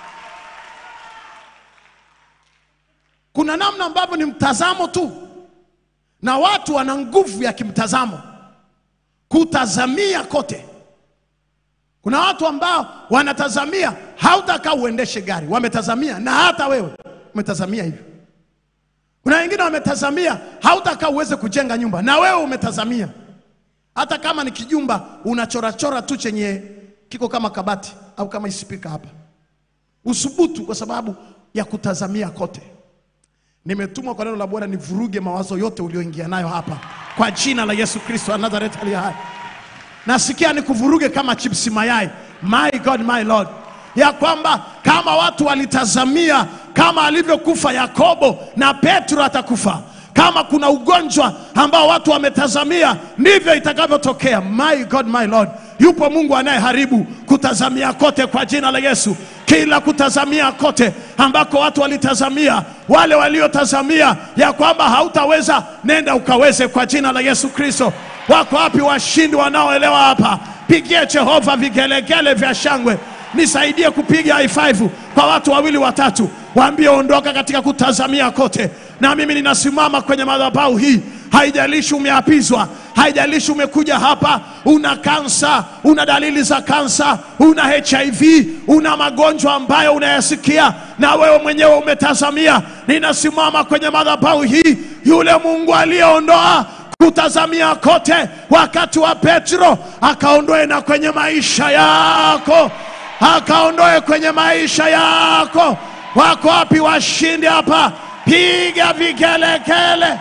Kuna namna ambavyo ni mtazamo tu, na watu wana nguvu ya kimtazamo, kutazamia kote. Kuna watu ambao wanatazamia hautaka uendeshe gari, wametazamia na hata wewe umetazamia hivyo. Kuna wengine wametazamia hautaka uweze kujenga nyumba, na wewe umetazamia, hata kama ni kijumba unachorachora tu chenye kiko kama kabati au kama ispika hapa, usubutu kwa sababu ya kutazamia kote. Nimetumwa kwa neno la Bwana nivuruge mawazo yote ulioingia nayo hapa kwa jina la Yesu Kristo wa Nazareti aliye hai. Nasikia nikuvuruge kama chipsi mayai, my God, my Lord, ya kwamba kama watu walitazamia kama alivyokufa Yakobo na Petro atakufa, kama kuna ugonjwa ambao watu wametazamia, ndivyo itakavyotokea. My God, my Lord, yupo Mungu anayeharibu kutazamia kote kwa jina la Yesu. Kila kutazamia kote ambako watu walitazamia, wale waliotazamia ya kwamba hautaweza, nenda ukaweze kwa jina la Yesu Kristo. Wako wapi washindi wanaoelewa hapa? Pigie Jehova vigelegele vya shangwe. Nisaidie kupiga high five kwa watu wawili watatu, waambie ondoka katika kutazamia kote. Na mimi ninasimama kwenye madhabahu hii, haijalishi umeapizwa, haijalishi umekuja hapa una kansa, una dalili za kansa, una HIV, una magonjwa ambayo unayasikia na wewe mwenyewe umetazamia. Ninasimama kwenye madhabahu hii, yule Mungu aliyeondoa kutazamia kote wakati wa Petro, akaondoe na kwenye maisha yako, akaondoe kwenye maisha yako. Wako wapi washindi hapa? Piga vigelegele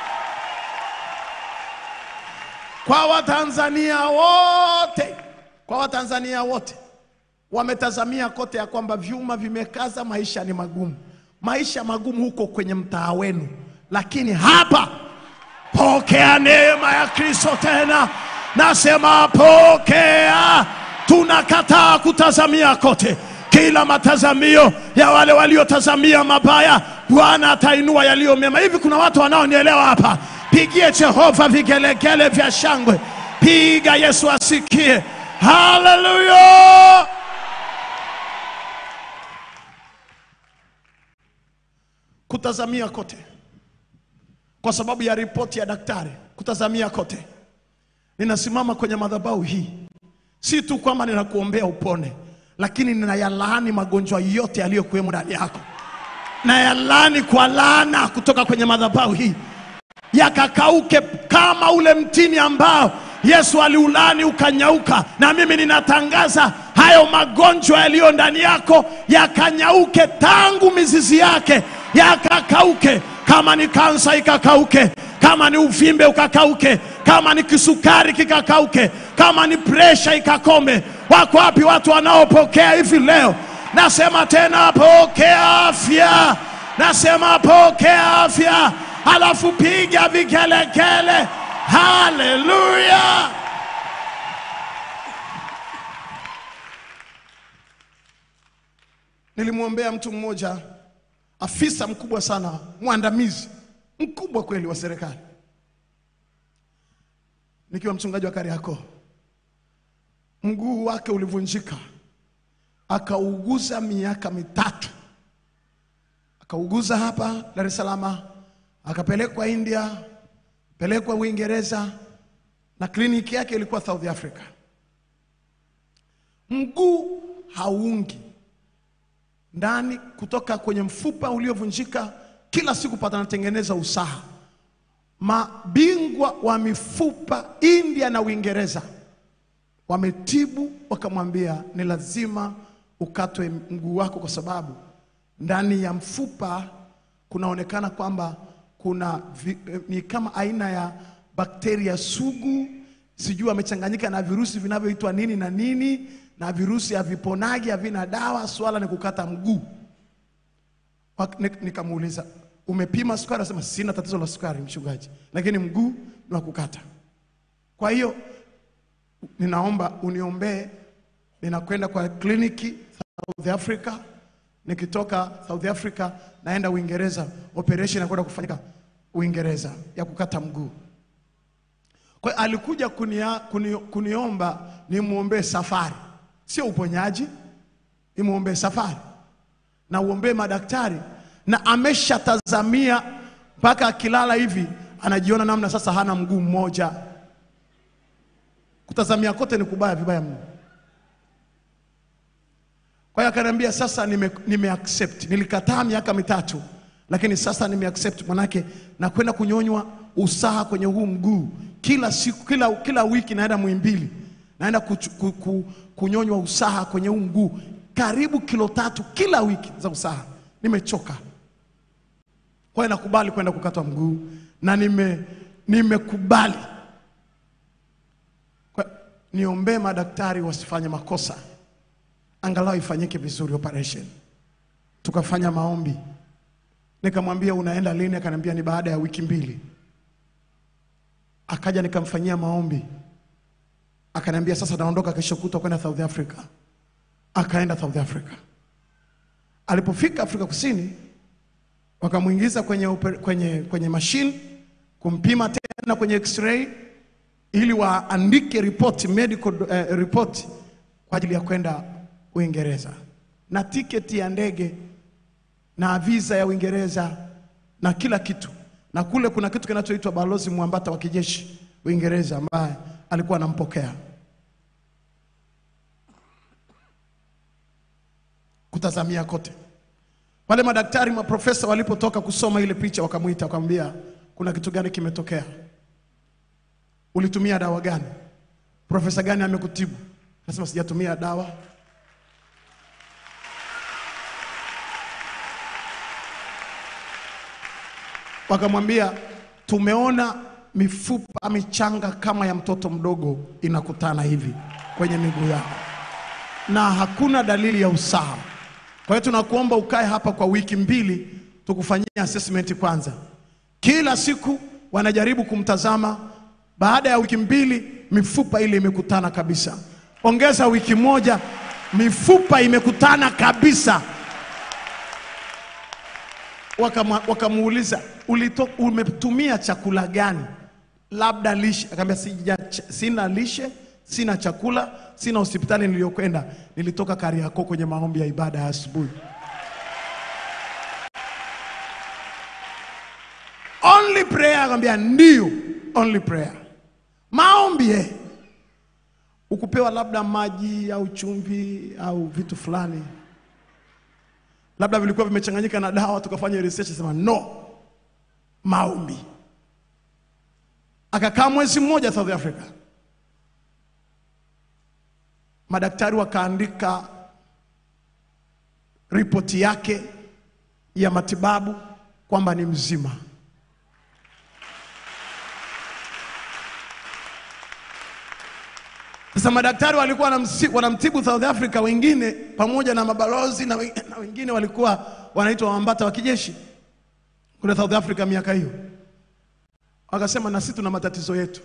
kwa Watanzania wote, kwa Watanzania wote wametazamia kote ya kwamba vyuma vimekaza, maisha ni magumu, maisha magumu huko kwenye mtaa wenu, lakini hapa pokea neema ya Kristo tena. Nasema pokea. Tunakataa kutazamia kote, kila matazamio ya wale waliotazamia mabaya, Bwana atainua yaliyo mema. Hivi kuna watu wanaonielewa hapa? Pigie Jehova vigelegele vya shangwe, piga Yesu asikie. Haleluya! Kutazamia kote kwa sababu ya ripoti ya daktari, kutazamia kote. Ninasimama kwenye madhabahu hii, si tu kwamba ninakuombea upone, lakini ninayalaani magonjwa yote yaliyokuwemo ndani yako, nayalaani kwa laana kutoka kwenye madhabahu hii, yakakauke kama ule mtini ambao Yesu aliulani ukanyauka. Na mimi ninatangaza hayo magonjwa yaliyo ndani yako yakanyauke tangu mizizi yake, yakakauke. Kama ni kansa ikakauke, kama ni uvimbe ukakauke, kama ni kisukari kikakauke, kama ni presha ikakome. Wako wapi watu wanaopokea hivi leo? Nasema tena, pokea afya. Nasema pokea afya, alafu piga vigelegele. Haleluya! Nilimwombea mtu mmoja, afisa mkubwa sana, mwandamizi mkubwa kweli wa serikali, nikiwa mchungaji wa Kariakoo. Mguu wake ulivunjika, akauguza miaka mitatu, akauguza hapa Dar es Salaam, akapelekwa India, pelekwa Uingereza, na kliniki yake ilikuwa South Africa. Mguu hauungi ndani kutoka kwenye mfupa uliovunjika, kila siku panatengeneza usaha. Mabingwa wa mifupa India na Uingereza wametibu, wakamwambia ni lazima ukatwe mguu wako, kwa sababu ndani ya mfupa kunaonekana kwamba kuna vi, eh, ni kama aina ya bakteria sugu, sijui amechanganyika na virusi vinavyoitwa nini na nini, na virusi haviponagi, havina dawa. Swala ni kukata mguu. Wak- nik- Nikamuuliza, umepima sukari? Anasema sina tatizo la sukari mchungaji, lakini mguu ni wa kukata. Kwa hiyo ninaomba uniombee, ninakwenda kwa kliniki South Africa. Nikitoka South Africa naenda Uingereza, operation inakwenda kufanyika Uingereza ya kukata mguu. Kwa hiyo alikuja kunia, kuni, kuniomba nimwombee safari, sio uponyaji, nimwombee safari na uombee madaktari, na ameshatazamia mpaka akilala hivi anajiona namna sasa hana mguu mmoja. Kutazamia kote ni kubaya vibaya mno. Kwa hiyo akaniambia sasa nime, nime accept. Nilikataa miaka mitatu, lakini sasa nime accept, manake nakwenda kunyonywa usaha kwenye huu mguu kila siku, kila, kila wiki naenda Muhimbili, naenda kuchu- ku, ku, kunyonywa usaha kwenye huu mguu karibu kilo tatu kila wiki za usaha. Nimechoka. Kwa hiyo nakubali kwenda kukatwa mguu na nime nimekubali. Kwa- Niombee madaktari wasifanye makosa angalau ifanyike vizuri operation. Tukafanya maombi, nikamwambia unaenda lini? Akaniambia ni baada ya wiki mbili. Akaja nikamfanyia maombi, akaniambia sasa naondoka kesho kutwa kwenda South Africa. Akaenda South Africa. Alipofika Afrika Kusini, wakamwingiza kwenye, oper- kwenye, kwenye mashine kumpima tena kwenye x-ray ili waandike report, medical eh, report kwa ajili ya kwenda Uingereza na tiketi ya ndege na visa ya Uingereza na kila kitu, na kule kuna kitu kinachoitwa balozi mwambata wa kijeshi. Uingereza ambaye alikuwa anampokea kutazamia kote. Wale madaktari maprofesa walipotoka kusoma ile picha, wakamwita wakamwambia, kuna kitu gani kimetokea? Ulitumia dawa gani? Profesa gani amekutibu? Nasema sijatumia dawa. Wakamwambia, tumeona mifupa michanga kama ya mtoto mdogo inakutana hivi kwenye miguu yako na hakuna dalili ya usaha. Kwa hiyo tunakuomba ukae hapa kwa wiki mbili tukufanyia assessment kwanza. Kila siku wanajaribu kumtazama, baada ya wiki mbili mifupa ile imekutana kabisa. Ongeza wiki moja, mifupa imekutana kabisa. Wakama- Wakamuuliza, ulito- umetumia chakula gani? Labda lishe. Akamwambia sija, sina lishe, sina chakula, sina hospitali niliyokwenda. Nilitoka Kariakoo kwenye maombi ya ibada ya asubuhi. Only prayer. Akamwambia ndio, only prayer. Maombi eh. Ukupewa labda maji au chumvi au vitu fulani labda vilikuwa vimechanganyika na dawa, tukafanya research, sema no, maombi. Akakaa mwezi mmoja South Africa, madaktari wakaandika ripoti yake ya matibabu kwamba ni mzima. Sasa madaktari walikuwa wanamsi- wanamtibu South Africa, wengine pamoja na mabalozi na wengine, na wengine walikuwa wanaitwa wambata wa kijeshi kule South Africa miaka hiyo. Wakasema na sisi tuna matatizo yetu,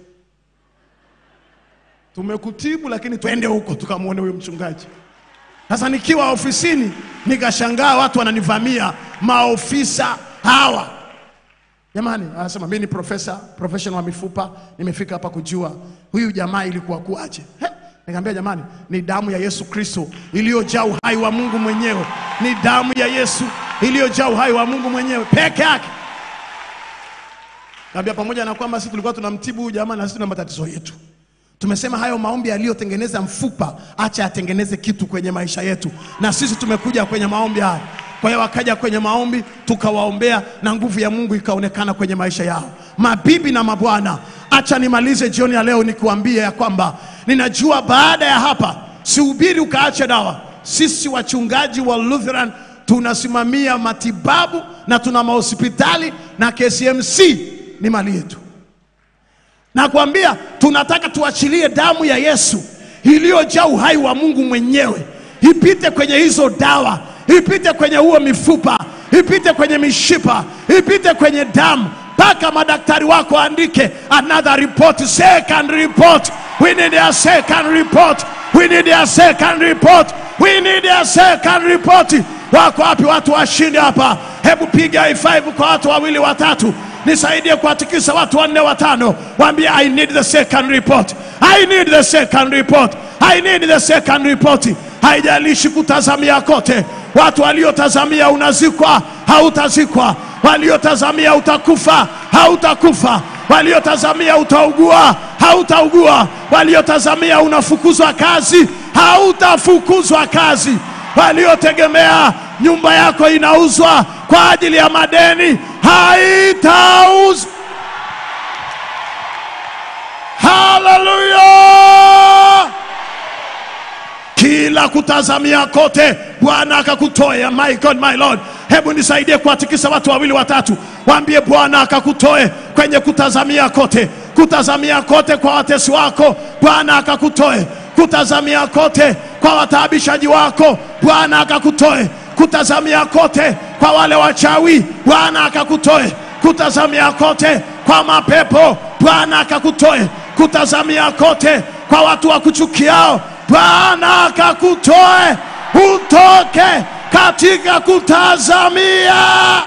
tumekutibu lakini twende huko tukamwone huyo mchungaji. Sasa nikiwa ofisini nikashangaa watu wananivamia, maofisa hawa Jamani, anasema mimi ni profesa professional wa mifupa, nimefika hapa kujua huyu jamaa ilikuwa kuaje. He, Nikamwambia jamani, ni damu ya Yesu Kristo iliyojaa uhai wa Mungu mwenyewe, ni damu ya Yesu iliyojaa uhai wa Mungu mwenyewe peke yake. Kaambia pamoja na kwamba sisi tulikuwa tunamtibu huyu jamaa na sisi tuna matatizo yetu. Tumesema hayo maombi yaliyotengeneza mfupa, acha atengeneze kitu kwenye maisha yetu, na sisi tumekuja kwenye maombi haya. Kwa hiyo wakaja kwenye maombi, tukawaombea na nguvu ya Mungu ikaonekana kwenye maisha yao. Mabibi na mabwana, acha nimalize jioni ya leo nikiwaambia ya kwamba ninajua baada ya hapa sihubiri ukaache dawa. Sisi wachungaji wa Lutheran tunasimamia matibabu na tuna mahospitali na KCMC ni mali yetu. Nakwambia tunataka tuachilie damu ya Yesu iliyojaa uhai wa Mungu mwenyewe ipite kwenye hizo dawa, ipite kwenye huo mifupa, ipite kwenye mishipa, ipite kwenye damu mpaka madaktari wako andike another report, second report. We need a second report. We need a second report. We need a second report. Wako wapi watu washindi hapa? Hebu piga high kwa watu wawili watatu nisaidie kuwatikisa watu wanne watano, waambie I need the second report, I need the second report, I need the second report. Haijalishi kutazamia kote, watu waliotazamia unazikwa, hautazikwa, waliotazamia utakufa, hautakufa, waliotazamia utaugua, hautaugua, waliotazamia unafukuzwa kazi, hautafukuzwa kazi, waliotegemea nyumba yako inauzwa kwa ajili ya madeni haitauzwa. Haleluya! Kila kutazamia kote Bwana akakutoe. My God, my Lord, hebu nisaidie kuwatikisa watu wawili watatu, waambie Bwana akakutoe kwenye kutazamia kote, kutazamia kote kwa watesi wako, Bwana akakutoe, kutazamia kote kwa wataabishaji wako, Bwana akakutoe, kutazamia kote kwa wale wachawi, Bwana akakutoe, kutazamia kote kwa mapepo, Bwana akakutoe, kutazamia kote kwa watu wa kuchukiao, Bwana akakutoe, utoke katika kutazamia.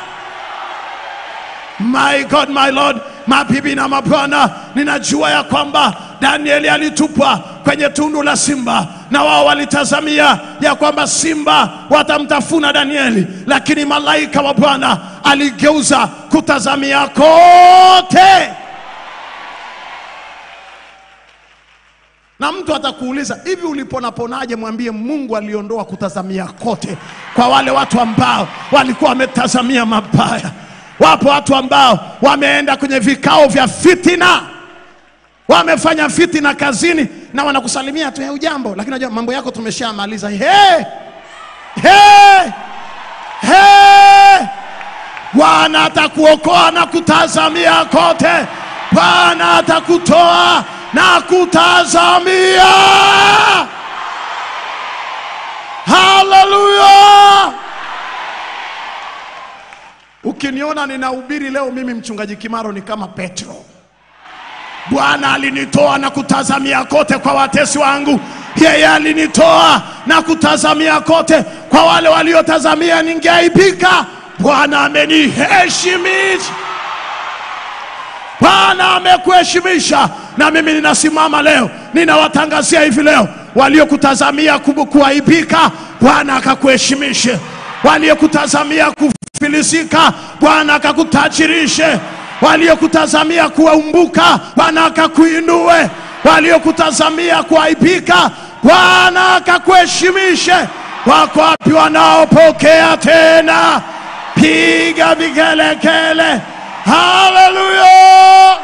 My God, my Lord, mabibi na mabwana, ninajua ya kwamba Danieli alitupwa kwenye tundu la simba na wao walitazamia ya kwamba simba watamtafuna Danieli, lakini malaika wa Bwana aligeuza kutazamia kote na mtu atakuuliza hivi uliponaponaje mwambie mungu aliondoa kutazamia kote kwa wale watu ambao walikuwa wametazamia mabaya wapo watu ambao wameenda kwenye vikao vya fitina wamefanya fitina kazini na wanakusalimia tu "Eh, ujambo lakini unajua mambo yako tumeshamaliza hey! Hey! Hey! bwana atakuokoa na kutazamia kote bwana atakutoa na kutazamia haleluya ukiniona ninahubiri leo mimi mchungaji kimaro ni kama petro bwana alinitoa na kutazamia kote kwa watesi wangu yeye alinitoa na kutazamia kote kwa wale waliotazamia ningeaibika bwana ameniheshimisha bwana amekuheshimisha na mimi ninasimama leo ninawatangazia hivi leo waliokutazamia kubu- kuaibika bwana akakuheshimishe waliokutazamia kufilisika bwana akakutajirishe waliokutazamia kuumbuka bwana akakuinue waliokutazamia kuaibika bwana akakuheshimishe wako wapi wanaopokea tena piga vigelegele haleluya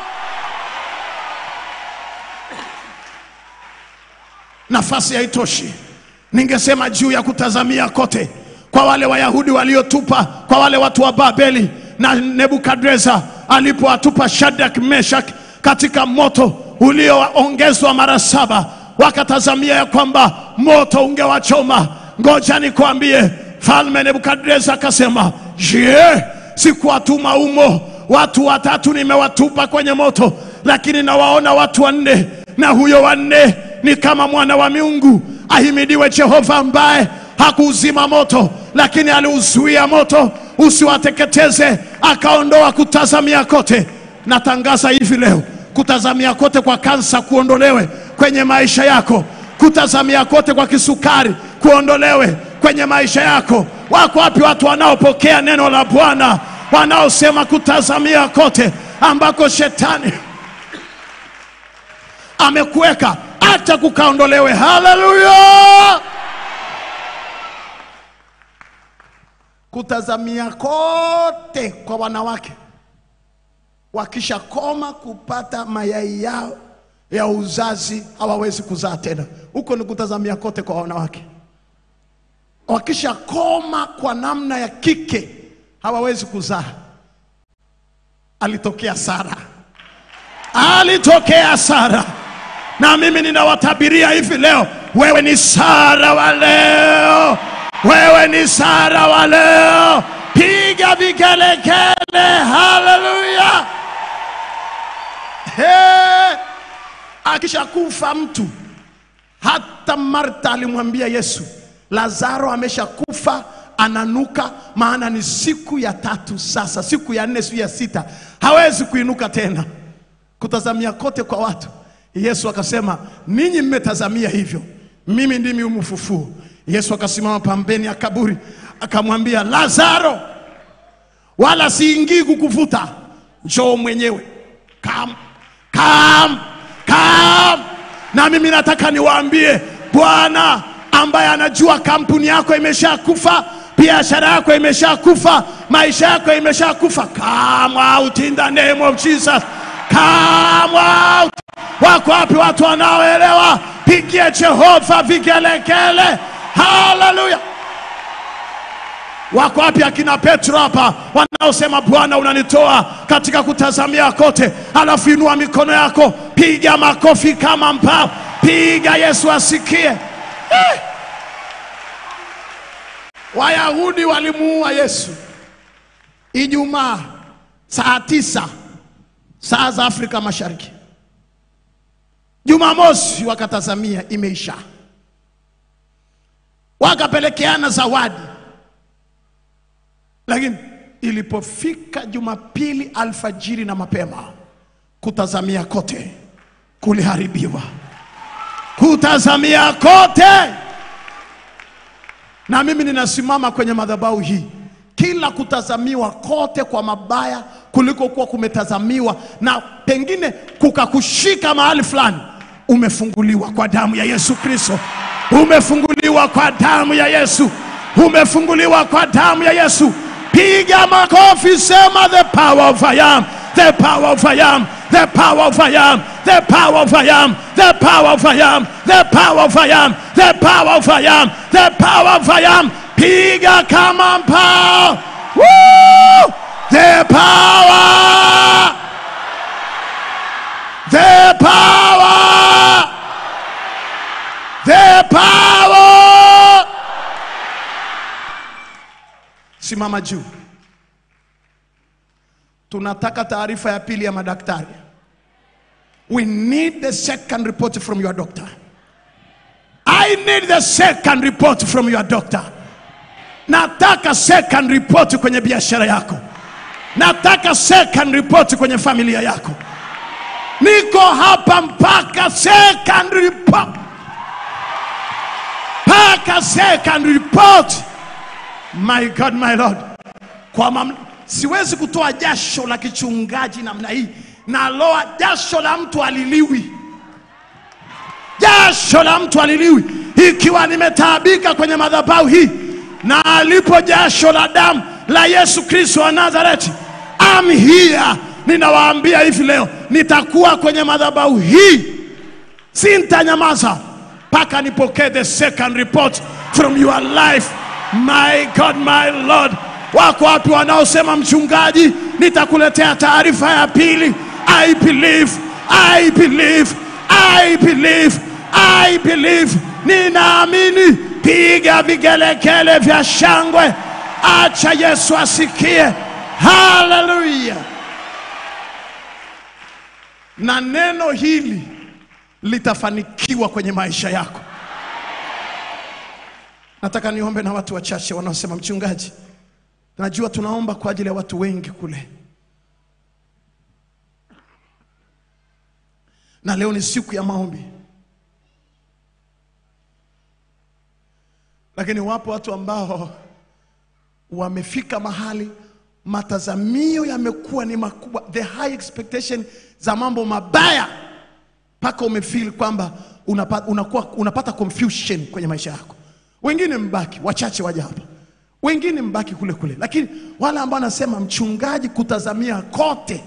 nafasi haitoshi ningesema juu ya kutazamia kote kwa wale wayahudi waliotupa kwa wale watu wa babeli na nebukadreza alipowatupa shadak meshak katika moto ulioongezwa mara saba wakatazamia ya kwamba moto ungewachoma ngoja nikwambie falme nebukadreza akasema je sikuwatuma umo watu watatu nimewatupa kwenye moto lakini nawaona watu wanne na huyo wanne ni kama mwana wa miungu ahimidiwe jehova ambaye hakuuzima moto lakini aliuzuia moto usiwateketeze akaondoa kutazamia kote natangaza hivi leo kutazamia kote kwa kansa kuondolewe kwenye maisha yako kutazamia kote kwa kisukari kuondolewe kwenye maisha yako wako wapi watu wanaopokea neno la bwana wanaosema kutazamia kote ambako shetani amekuweka hata kukaondolewe haleluya kutazamia kote kwa wanawake wakishakoma kupata mayai yao ya uzazi hawawezi kuzaa tena huko ni kutazamia kote kwa wanawake wakishakoma kwa namna ya kike hawawezi kuzaa alitokea sara alitokea sara na mimi ninawatabiria hivi leo wewe ni sara wa leo wewe ni sara wa leo piga vigelegele haleluya Hey! akishakufa mtu hata marta alimwambia yesu lazaro ameshakufa ananuka maana ni siku ya tatu sasa siku ya nne siku ya sita hawezi kuinuka tena kutazamia kote kwa watu yesu akasema ninyi mmetazamia hivyo mimi ndimi umfufuo yesu akasimama pambeni ya kaburi akamwambia lazaro wala siingii kukuvuta njoo mwenyewe kam kam kam na mimi nataka niwaambie bwana ambaye anajua kampuni yako imeshakufa biashara yako imeshakufa maisha yako imeshakufa come out in the name of jesus come out wako wapi watu wanaoelewa pigie jehova vigelegele haleluya wako wapi akina petro hapa wanaosema bwana unanitoa katika kutazamia kote alafu inua mikono yako piga makofi kama mbao piga yesu asikie eh! wayahudi walimuua yesu ijumaa saa tisa saa za afrika mashariki jumamosi wakatazamia imeisha wakapelekeana zawadi lakini ilipofika jumapili alfajiri na mapema kutazamia kote kuliharibiwa kutazamia kote na mimi ninasimama kwenye madhabahu hii kila kutazamiwa kote kwa mabaya kuliko kuwa kumetazamiwa na pengine kukakushika mahali fulani umefunguliwa kwa damu ya Yesu Kristo, umefunguliwa kwa damu ya Yesu, umefunguliwa kwa damu ya Yesu. Piga makofi, sema the power of I am, the power of I am, the power of I am, the power of I am, the power of I am, the power of I am, the power of I am, the power of I am. Piga kama mpao. Woo! The power the power, the power. Simama juu. Tunataka taarifa ya pili ya madaktari. We need the second report from your doctor. I need the second report from your doctor. Nataka second report kwenye biashara yako. Nataka second report kwenye familia yako. Niko hapa mpaka second report, mpaka second report. My God, my Lord, kwa mam... siwezi kutoa jasho la kichungaji namna hii, naloa jasho la mtu aliliwi, jasho la mtu aliliwi, ikiwa nimetaabika kwenye madhabahu hii na alipo jasho la damu la Yesu Kristo wa Nazareti. I'm here ninawaambia hivi leo, nitakuwa kwenye madhabahu hii, sintanyamaza mpaka nipokee the second report from your life. My God, my Lord, wako wapi wanaosema mchungaji, nitakuletea taarifa ya pili? I believe, I believe, I believe, I believe, ninaamini. Piga vigelegele vya shangwe, acha Yesu asikie. Haleluya! na neno hili litafanikiwa kwenye maisha yako. Nataka niombe na watu wachache wanaosema mchungaji, najua tunaomba kwa ajili ya watu wengi kule, na leo ni siku ya maombi, lakini wapo watu ambao wamefika mahali matazamio yamekuwa ni makubwa, the high expectation za mambo mabaya, mpaka umefeel kwamba unapa, unakuwa, unapata confusion kwenye maisha yako. Wengine mbaki, wachache waja hapa, wengine mbaki kule kule, lakini wale ambao anasema mchungaji, kutazamia kote,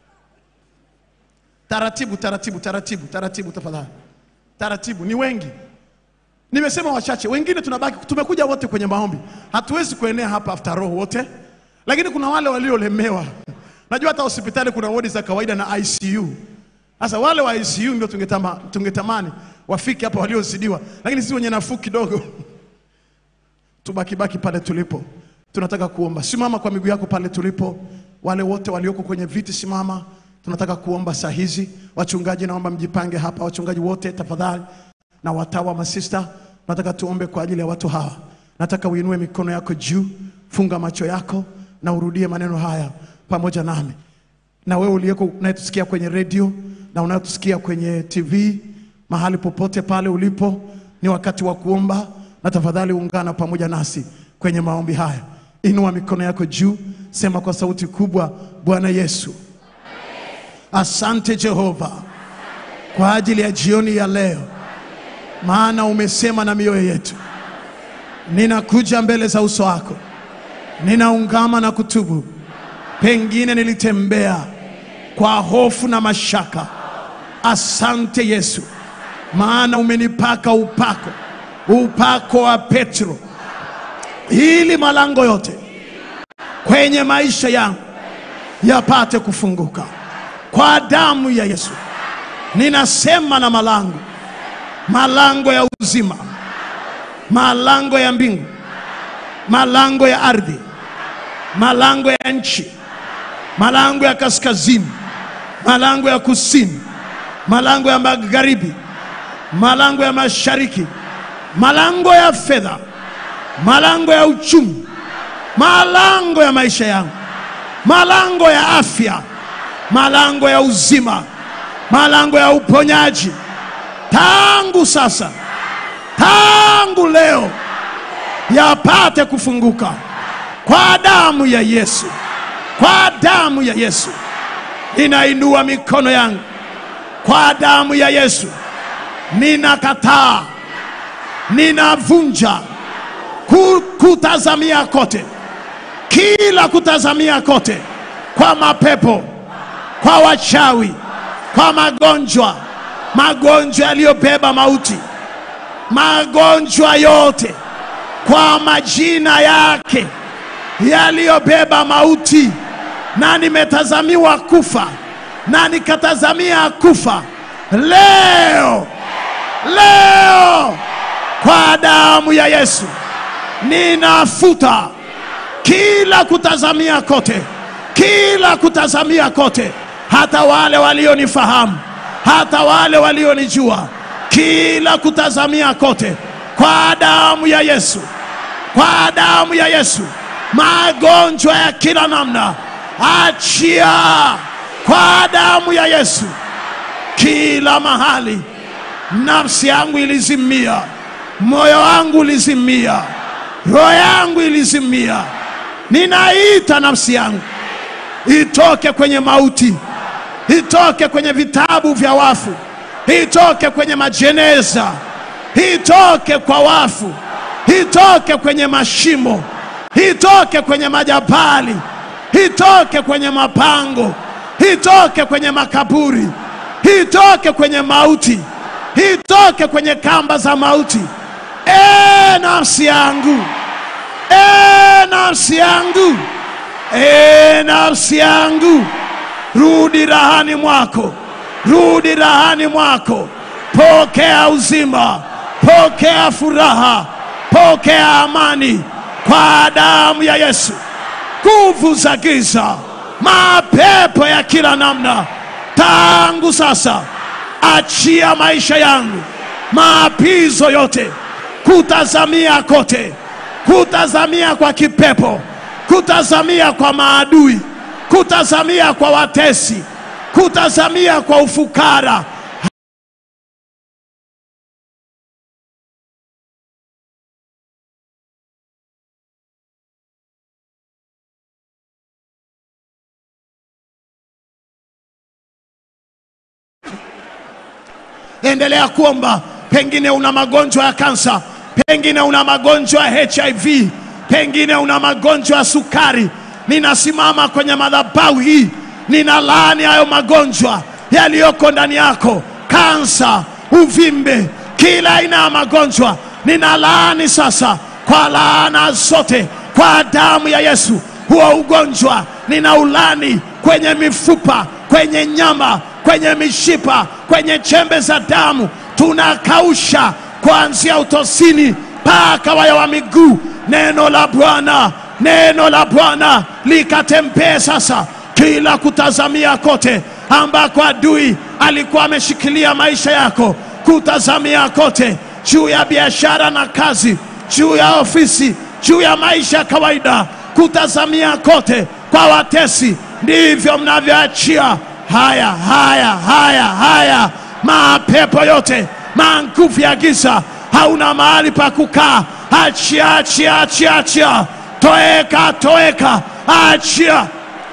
taratibu taratibu taratibu taratibu, tafadhali taratibu, ni wengi Nimesema wachache, wengine tunabaki, tumekuja wote kwenye maombi, hatuwezi kuenea hapa after all wote, lakini kuna wale waliolemewa. Najua hata hospitali kuna wodi za kawaida na ICU. Sasa wale wa ICU ndio tungetama, tungetamani wafike hapa waliozidiwa, lakini sisi wenye nafuu kidogo tubakibaki pale tulipo. Tunataka kuomba. Simama kwa miguu yako pale tulipo. Wale wote walioko kwenye viti simama, tunataka kuomba saa hizi. Wachungaji, naomba mjipange hapa, wachungaji wote tafadhali na watawa masista, nataka tuombe kwa ajili ya watu hawa. Nataka uinue mikono yako juu, funga macho yako na urudie maneno haya pamoja nami. Na wewe uliyeko unayetusikia kwenye redio na unayetusikia kwenye TV, mahali popote pale ulipo, ni wakati wa kuomba, na tafadhali ungana pamoja nasi kwenye maombi haya. Inua mikono yako juu, sema kwa sauti kubwa, Bwana Yesu, asante Jehova kwa ajili ya jioni ya leo maana umesema na mioyo yetu. Ninakuja mbele za uso wako, ninaungama na kutubu. Pengine nilitembea kwa hofu na mashaka. Asante Yesu, maana umenipaka upako, upako wa Petro, ili malango yote kwenye maisha yangu yapate kufunguka kwa damu ya Yesu. Ninasema na malango malango ya uzima, malango ya mbingu, malango ya ardhi, malango ya nchi, malango ya kaskazini, malango ya kusini, malango ya magharibi, malango ya mashariki, malango ya fedha, malango ya uchumi, malango ya maisha yangu, malango ya afya, malango ya uzima, malango ya uponyaji tangu sasa, tangu leo yapate kufunguka kwa damu ya Yesu, kwa damu ya Yesu. Inainua mikono yangu kwa damu ya Yesu, ninakataa, ninavunja ku- kutazamia kote, kila kutazamia kote kwa mapepo, kwa wachawi, kwa magonjwa, magonjwa yaliyobeba mauti, magonjwa yote kwa majina yake yaliyobeba mauti, na nimetazamiwa kufa na nikatazamia kufa leo, leo kwa damu ya Yesu ninafuta kila kutazamia kote, kila kutazamia kote, hata wale walionifahamu, hata wale walionijua, kila kutazamia kote, kwa damu ya Yesu, kwa damu ya Yesu, magonjwa ya kila namna, achia kwa damu ya Yesu, kila mahali nafsi yangu ilizimia, moyo wangu ulizimia, roho yangu ilizimia. Ninaita nafsi yangu itoke kwenye mauti, itoke kwenye vitabu vya wafu, itoke kwenye majeneza, itoke kwa wafu, itoke kwenye mashimo, itoke kwenye majabali, itoke kwenye mapango, itoke kwenye makaburi, itoke kwenye mauti, itoke kwenye kamba za mauti. E nafsi yangu, e nafsi yangu, e nafsi yangu, rudi rahani mwako, rudi rahani mwako, pokea uzima, pokea furaha, pokea amani kwa damu ya Yesu. Nguvu za giza, mapepo ya kila namna, tangu sasa achia maisha yangu, maapizo yote, kutazamia kote, kutazamia kwa kipepo, kutazamia kwa maadui, kutazamia kwa watesi, kutazamia kwa ufukara. Endelea kuomba. Pengine una magonjwa ya kansa, pengine una magonjwa ya HIV, pengine una magonjwa ya sukari. Ninasimama kwenye madhabahu hii, ninalaani hayo magonjwa yaliyoko ndani yako, kansa, uvimbe, kila aina ya magonjwa ninalaani sasa kwa laana zote, kwa damu ya Yesu. Huo ugonjwa ninaulani kwenye mifupa, kwenye nyama, kwenye mishipa, kwenye chembe za damu, tunakausha kuanzia utosini mpaka waya wa miguu. Neno la Bwana, neno la Bwana likatembee sasa kila kutazamia kote ambako adui alikuwa ameshikilia maisha yako, kutazamia kote juu ya biashara na kazi, juu ya ofisi, juu ya maisha ya kawaida, kutazamia kote kwa watesi, ndivyo mnavyoachia haya haya haya haya, mapepo yote, manguvu ya giza, hauna mahali pa kukaa. Achia, achia, achia, achia, toeka, toeka, achia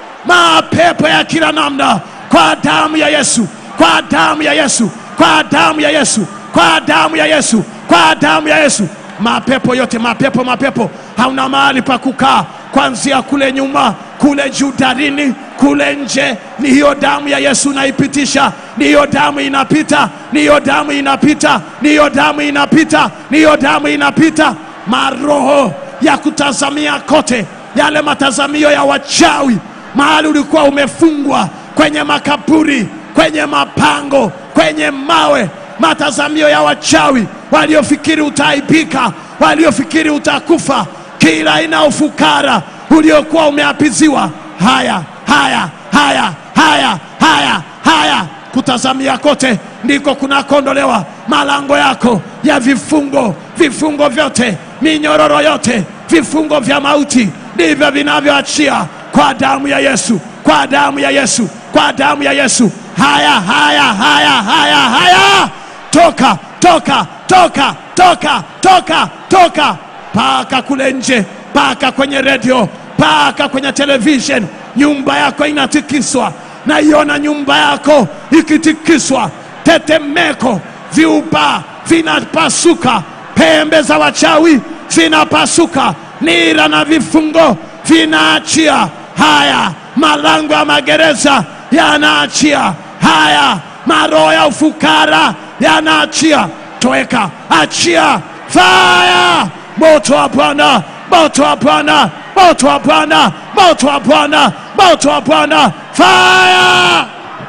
mapepo ya kila namna kwa damu ya Yesu, kwa damu ya Yesu, kwa damu ya Yesu, kwa damu ya Yesu, kwa damu ya Yesu. Mapepo yote, mapepo, mapepo, hauna mahali pa kukaa, kuanzia kule nyuma, kule juu darini, kule nje. Ni hiyo damu ya Yesu naipitisha, ni hiyo damu inapita, ni hiyo damu inapita, ni hiyo damu inapita, ni hiyo damu inapita. Maroho ya kutazamia kote, yale matazamio ya wachawi mahali ulikuwa umefungwa kwenye makaburi, kwenye mapango, kwenye mawe, matazamio ya wachawi waliofikiri utaaibika, waliofikiri utakufa, kila aina ya ufukara uliokuwa umeapiziwa. Haya, haya, haya, haya, haya, haya, kutazamia kote ndiko kunakondolewa malango yako ya vifungo, vifungo vyote, minyororo yote, vifungo vya mauti ndivyo vinavyoachia kwa damu ya Yesu, kwa damu ya Yesu, kwa damu ya Yesu. Haya, haya, haya, haya, haya, toka, toka, toka, toka, toka, toka, paka kule nje, paka kwenye redio, paka kwenye television. Nyumba yako inatikiswa, naiona nyumba yako ikitikiswa, tetemeko, viupa vinapasuka, pembe za wachawi zinapasuka, nira na vifungo vinaachia. Haya, malango ya magereza yanaachia. Haya, maroho ya ufukara yanaachia. Toeka, achia, fire! Moto wa Bwana, moto wa Bwana, moto wa Bwana, moto wa Bwana, moto wa Bwana, fire!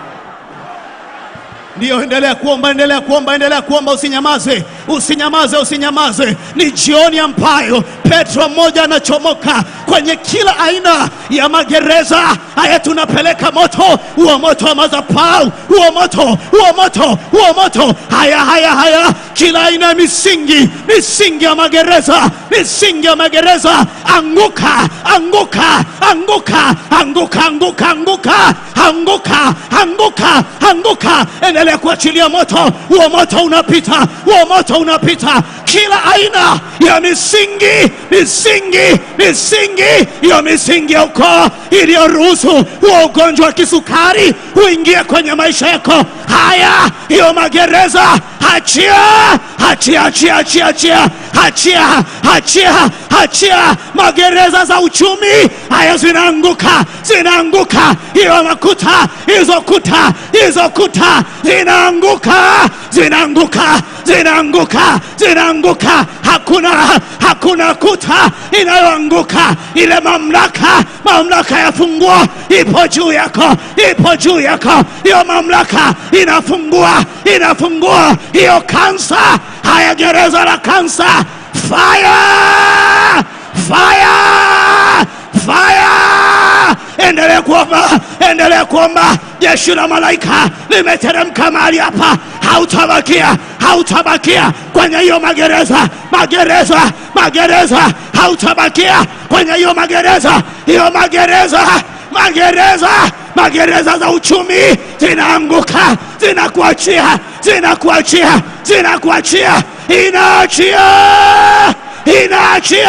Ndiyo, endelea kuomba, endelea kuomba, endelea kuomba, usinyamaze, usinyamaze, usinyamaze. Ni jioni ambayo Petro mmoja anachomoka kwenye kila aina ya magereza haya. Tunapeleka moto, huo moto wa madhabahu, huo moto, huo moto, huo moto. Haya, haya, haya, kila aina ya misingi, misingi ya magereza, misingi ya magereza, anguka, anguka, anguka, anguka, anguka, anguka, anguka, anguka, anguka. Endelea kuachilia moto, huo moto unapita, huo moto unapita kila aina ya misingi, misingi, misingi ya misingi ya ukoo iliyoruhusu huo ugonjwa wa kisukari uingie kwenye maisha yako. Haya, hiyo magereza, achia, achia, achia, achia, achia, achia, achia, achia. Magereza za uchumi haya zinaanguka, zinaanguka. Hiyo makuta, hizo kuta, hizo kuta zinaanguka, zinaanguka, zinaanguka, zinaanguka. Hakuna, hakuna kuta inayoanguka. Ile mamlaka, mamlaka ya funguo ipo juu yako, ipo juu yako. Hiyo mamlaka inafungua, inafungua hiyo kansa. Haya, gereza la kansa, fire, fire, fire! Endelea kuomba, endelea kuomba. Jeshi la malaika limeteremka mahali hapa, hautabakia, hautabakia kwenye hiyo magereza, magereza, magereza, hautabakia kwenye hiyo magereza, hiyo magereza, magereza, magereza za uchumi zinaanguka, zinakuachia, zinakuachia, zinakuachia, inaachia, inaachia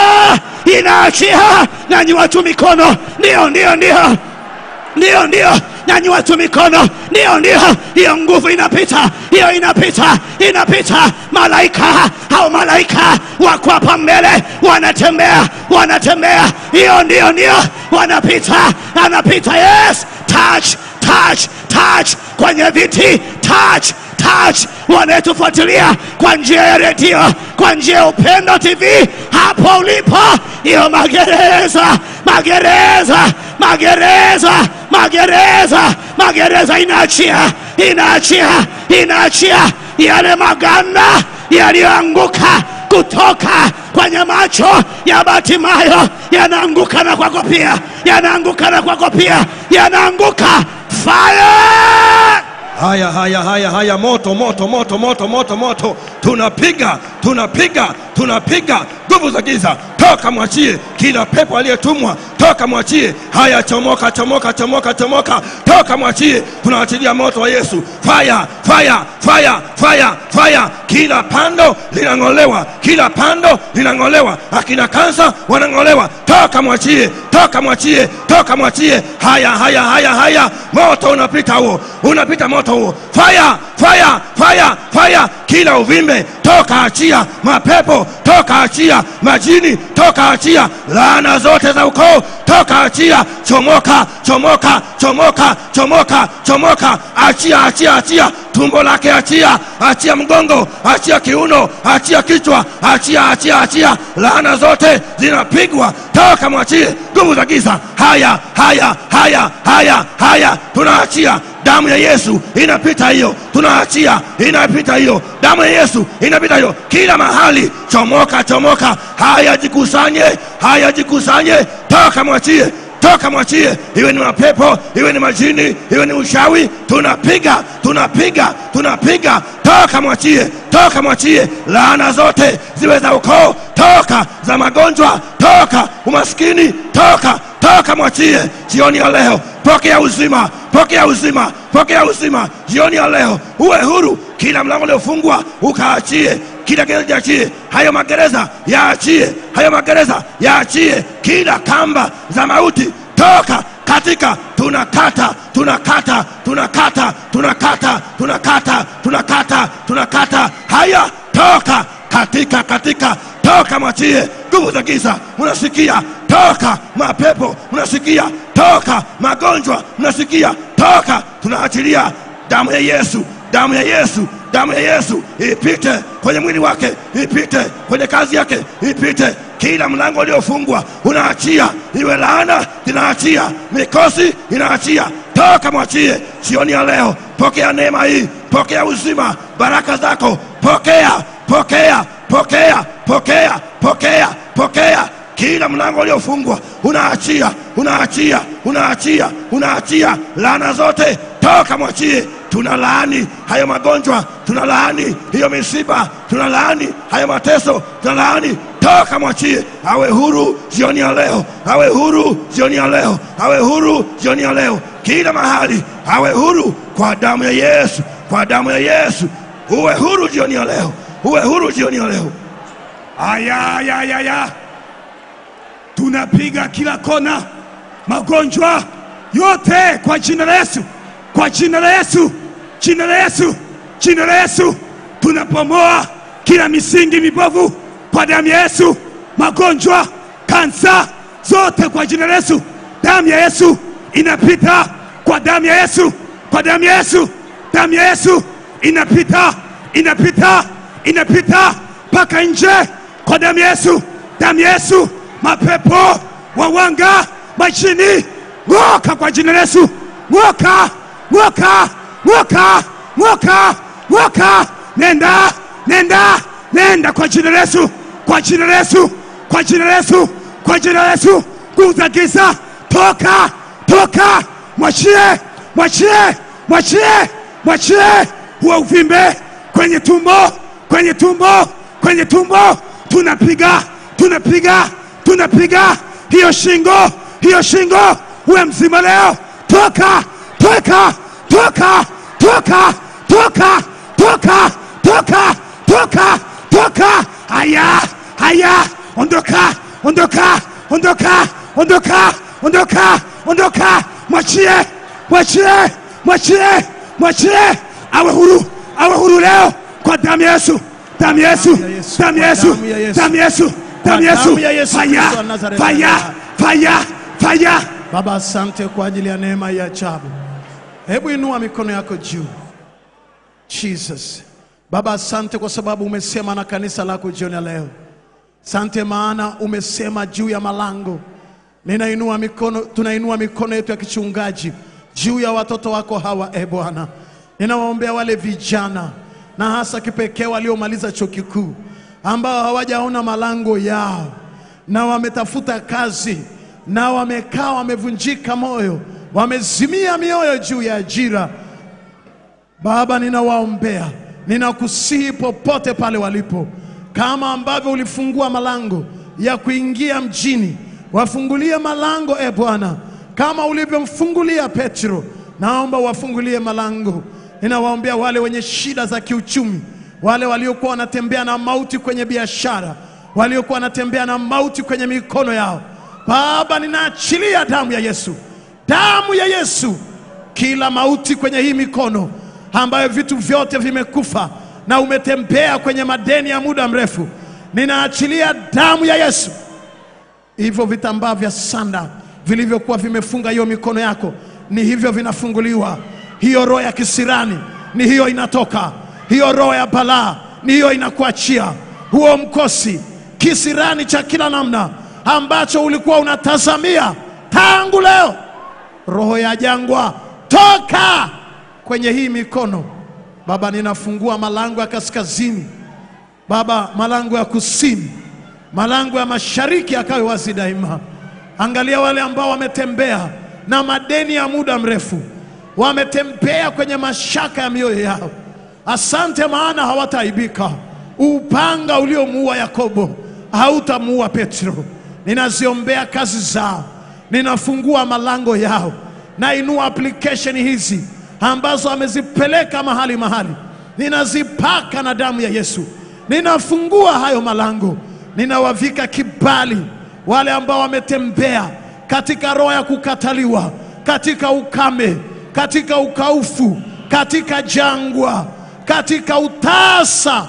inaachia. Nanyi watu mikono, ndio, ndio, ndio, ndio, ndio, nanyi watu mikono, ndio, ndio, hiyo nguvu inapita, hiyo inapita, inapita. Malaika au malaika wako hapa mbele, wanatembea, wanatembea, hiyo ndio, ndio, wanapita, anapita. Yes, touch, touch, touch kwenye viti, touch touch wanayetufuatilia kwa njia ya redio, kwa njia ya Upendo TV, hapo ulipo, hiyo magereza, magereza, magereza, magereza, magereza inaachia, inaachia, inaachia yale maganda yaliyoanguka kutoka kwenye macho ya Batimayo, yanaanguka na kwako pia, yanaanguka na kwako pia, yanaanguka fire Haya, haya, haya, haya, moto, moto, moto, moto, moto, moto, tunapiga, tunapiga, tunapiga nguvu za giza, toka mwachie kila pepo aliyetumwa, toka mwachie. Haya, chomoka, chomoka, chomoka, chomoka, toka mwachie. Tunaachilia moto wa Yesu, fire, fire, fire, fire, fire. Kila pando linang'olewa, kila pando linang'olewa. Akina kansa wanang'olewa, toka mwachie, toka mwachie, toka mwachie. Haya, haya, haya, haya, moto unapita huo, unapita moto huo, fire, fire, fire, fire. Kila uvimbe toka achia, mapepo toka achia, majini toka achia, laana zote za ukoo toka achia, chomoka, chomoka, chomoka, chomoka, chomoka, achia, achia, achia tumbo lake, achia, achia mgongo, achia kiuno, achia kichwa, achia, achia, achia. Laana zote zinapigwa, toka, mwachie nguvu za giza. Haya, haya, haya, haya, haya, tunaachia damu ya Yesu inapita hiyo, tunaachia inapita hiyo, damu ya Yesu inapita hiyo kila mahali. Chomoka, chomoka, haya jikusanye, haya jikusanye, toka, mwachie toka mwachie, iwe ni mapepo, iwe ni majini, iwe ni ushawi, tunapiga tunapiga tunapiga, toka mwachie, toka mwachie, laana zote ziwe za ukoo, toka za magonjwa, toka umaskini, toka toka mwachie. Jioni ya leo pokea uzima, pokea uzima, pokea uzima. Jioni ya leo uwe huru, kila mlango uliofungwa ukaachie kila gereza yaachie, hayo magereza yaachie, hayo magereza yaachie, kila kamba za mauti toka katika tunakata tunakata tunakata tunakata tunakata tunakata tunakata haya toka katika katika toka mwachie nguvu za giza unasikia toka mapepo unasikia toka magonjwa unasikia toka tunaachilia damu ya yesu damu ya yesu damu ya yesu ipite kwenye mwili wake ipite kwenye kazi yake ipite kila mlango uliofungwa unaachia iwe laana inaachia mikosi inaachia toka mwachie sioni ya leo pokea neema hii pokea uzima baraka zako pokea pokea pokea pokea pokea pokea kila mlango uliofungwa unaachia unaachia unaachia unaachia laana zote toka mwachie tuna laani hayo magonjwa tuna laani hiyo misiba tuna laani hayo mateso tuna laani toka mwachie awe huru jioni ya leo awe huru jioni ya leo awe huru jioni ya leo kila mahali awe huru kwa damu ya yesu kwa damu ya yesu uwe huru jioni ya leo uwe huru jioni ya leo aya aya aya aya tunapiga kila kona magonjwa yote kwa jina la Yesu, kwa jina la Yesu, jina la Yesu, jina la Yesu. Tunapomoa kila misingi mibovu kwa damu ya Yesu, magonjwa, kansa zote kwa jina la Yesu. Damu ya Yesu inapita kwa damu ya Yesu, kwa damu ya Yesu, damu ya Yesu inapita, inapita, inapita mpaka nje kwa damu ya Yesu, damu ya Yesu. Mapepo, wawanga, majini, ng'oka kwa jina la Yesu, ng'oka, ng'oka, ng'oka, ng'oka, ng'oka, nenda, nenda, nenda kwa jina la Yesu, kwa jina la Yesu, kwa jina la Yesu, kwa jina la Yesu. Nguvu za giza, toka, toka, mwachie, mwachie, mwachie, mwachie huo uvimbe kwenye tumbo, kwenye tumbo, kwenye tumbo, tunapiga, tunapiga, tunapiga hiyo shingo, hiyo shingo, uwe mzima leo, toka, toka, toka, toka, toka, toka, toka, toka, toka, haya, haya, ondoka, ondoka, ondoka, ondoka, ondoka, ondoka, mwachie, mwachie, mwachie, mwachie, awe huru, awe huru leo kwa damu ya Yesu, damu ya Yesu, damu ya Yesu, damu ya Yesu, damu ya Yesu, damu ya Yesu fire, Kristo wa Nazareti. fire, fire, fire. Baba, asante kwa ajili ya neema ya ajabu. Hebu inua mikono yako juu. Jesus. Baba, asante kwa sababu umesema na kanisa lako jioni ya leo. Asante maana umesema juu ya malango. Ninainua mikono, tunainua mikono yetu ya kichungaji juu ya watoto wako hawa, e Bwana. Ninawaombea wale vijana na hasa kipekee waliomaliza chuo kikuu ambao hawajaona malango yao na wametafuta kazi na wamekaa wamevunjika moyo, wamezimia mioyo juu ya ajira. Baba, ninawaombea, ninakusihi popote pale walipo, kama ambavyo ulifungua malango ya kuingia mjini, wafungulie malango e Bwana, kama ulivyomfungulia Petro, naomba wafungulie malango. Ninawaombea wale wenye shida za kiuchumi, wale waliokuwa wanatembea na mauti kwenye biashara, waliokuwa wanatembea na mauti kwenye mikono yao. Baba, ninaachilia damu ya Yesu, damu ya Yesu kila mauti kwenye hii mikono ambayo vitu vyote vimekufa na umetembea kwenye madeni ya muda mrefu, ninaachilia damu ya Yesu. Hivyo vitambaa vya sanda vilivyokuwa vimefunga hiyo mikono yako, ni hivyo vinafunguliwa. Hiyo roho ya kisirani ni hiyo inatoka, hiyo roho ya balaa ni hiyo inakuachia. Huo mkosi kisirani cha kila namna ambacho ulikuwa unatazamia tangu leo roho ya jangwa toka kwenye hii mikono Baba, ninafungua malango ya kaskazini Baba, malango ya kusini, malango ya mashariki yakawe wazi daima. Angalia wale ambao wametembea na madeni ya muda mrefu, wametembea kwenye mashaka ya mioyo yao. Asante, maana hawataaibika. Upanga uliomuua Yakobo hautamuua Petro. Ninaziombea kazi zao, ninafungua malango yao, nainua application hizi ambazo amezipeleka mahali mahali, ninazipaka na damu ya Yesu, ninafungua hayo malango, ninawavika kibali wale ambao wametembea katika roho ya kukataliwa, katika ukame, katika ukaufu, katika jangwa, katika utasa.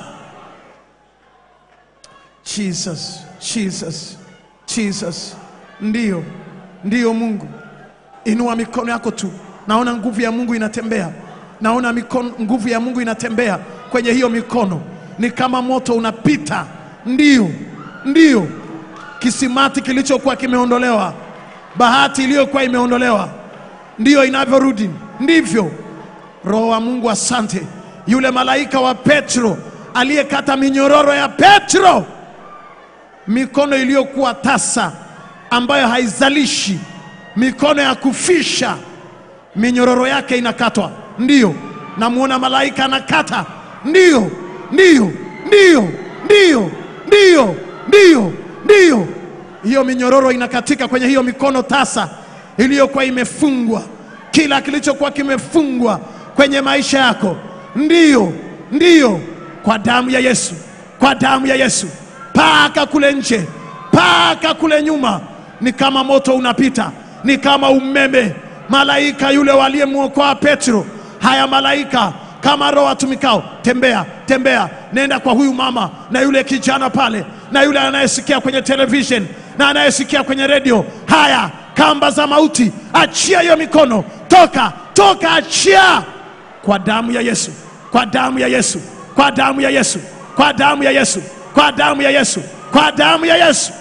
Jesus, Jesus, Jesus. Ndiyo, ndiyo Mungu. Inua mikono yako tu, naona nguvu ya Mungu inatembea, naona mikono, nguvu ya Mungu inatembea kwenye hiyo mikono, ni kama moto unapita. Ndiyo, ndiyo, kisimati kilichokuwa kimeondolewa, bahati iliyokuwa imeondolewa, ndiyo inavyorudi, ndivyo. Roho wa Mungu, asante. Yule malaika wa Petro aliyekata minyororo ya Petro, mikono iliyokuwa tasa ambayo haizalishi, mikono ya kufisha, minyororo yake inakatwa. Ndiyo, namuona malaika anakata. Ndiyo, ndiyo, ndiyo, ndiyo, ndiyo, ndiyo, ndiyo. Hiyo minyororo inakatika kwenye hiyo mikono tasa iliyokuwa imefungwa, kila kilichokuwa kimefungwa kwenye maisha yako. Ndiyo, ndiyo, kwa damu ya Yesu, kwa damu ya Yesu, paka kule nje, paka kule nyuma, ni kama moto unapita, ni kama umeme. Malaika yule waliyemwokoa Petro, haya malaika kama roho atumikao, tembea tembea, nenda kwa huyu mama na yule kijana pale na yule anayesikia kwenye television na anayesikia kwenye redio. Haya kamba za mauti, achia hiyo mikono, toka toka, achia kwa damu ya Yesu, kwa damu ya Yesu, kwa damu ya Yesu, kwa damu ya Yesu, kwa damu ya Yesu, kwa damu ya Yesu.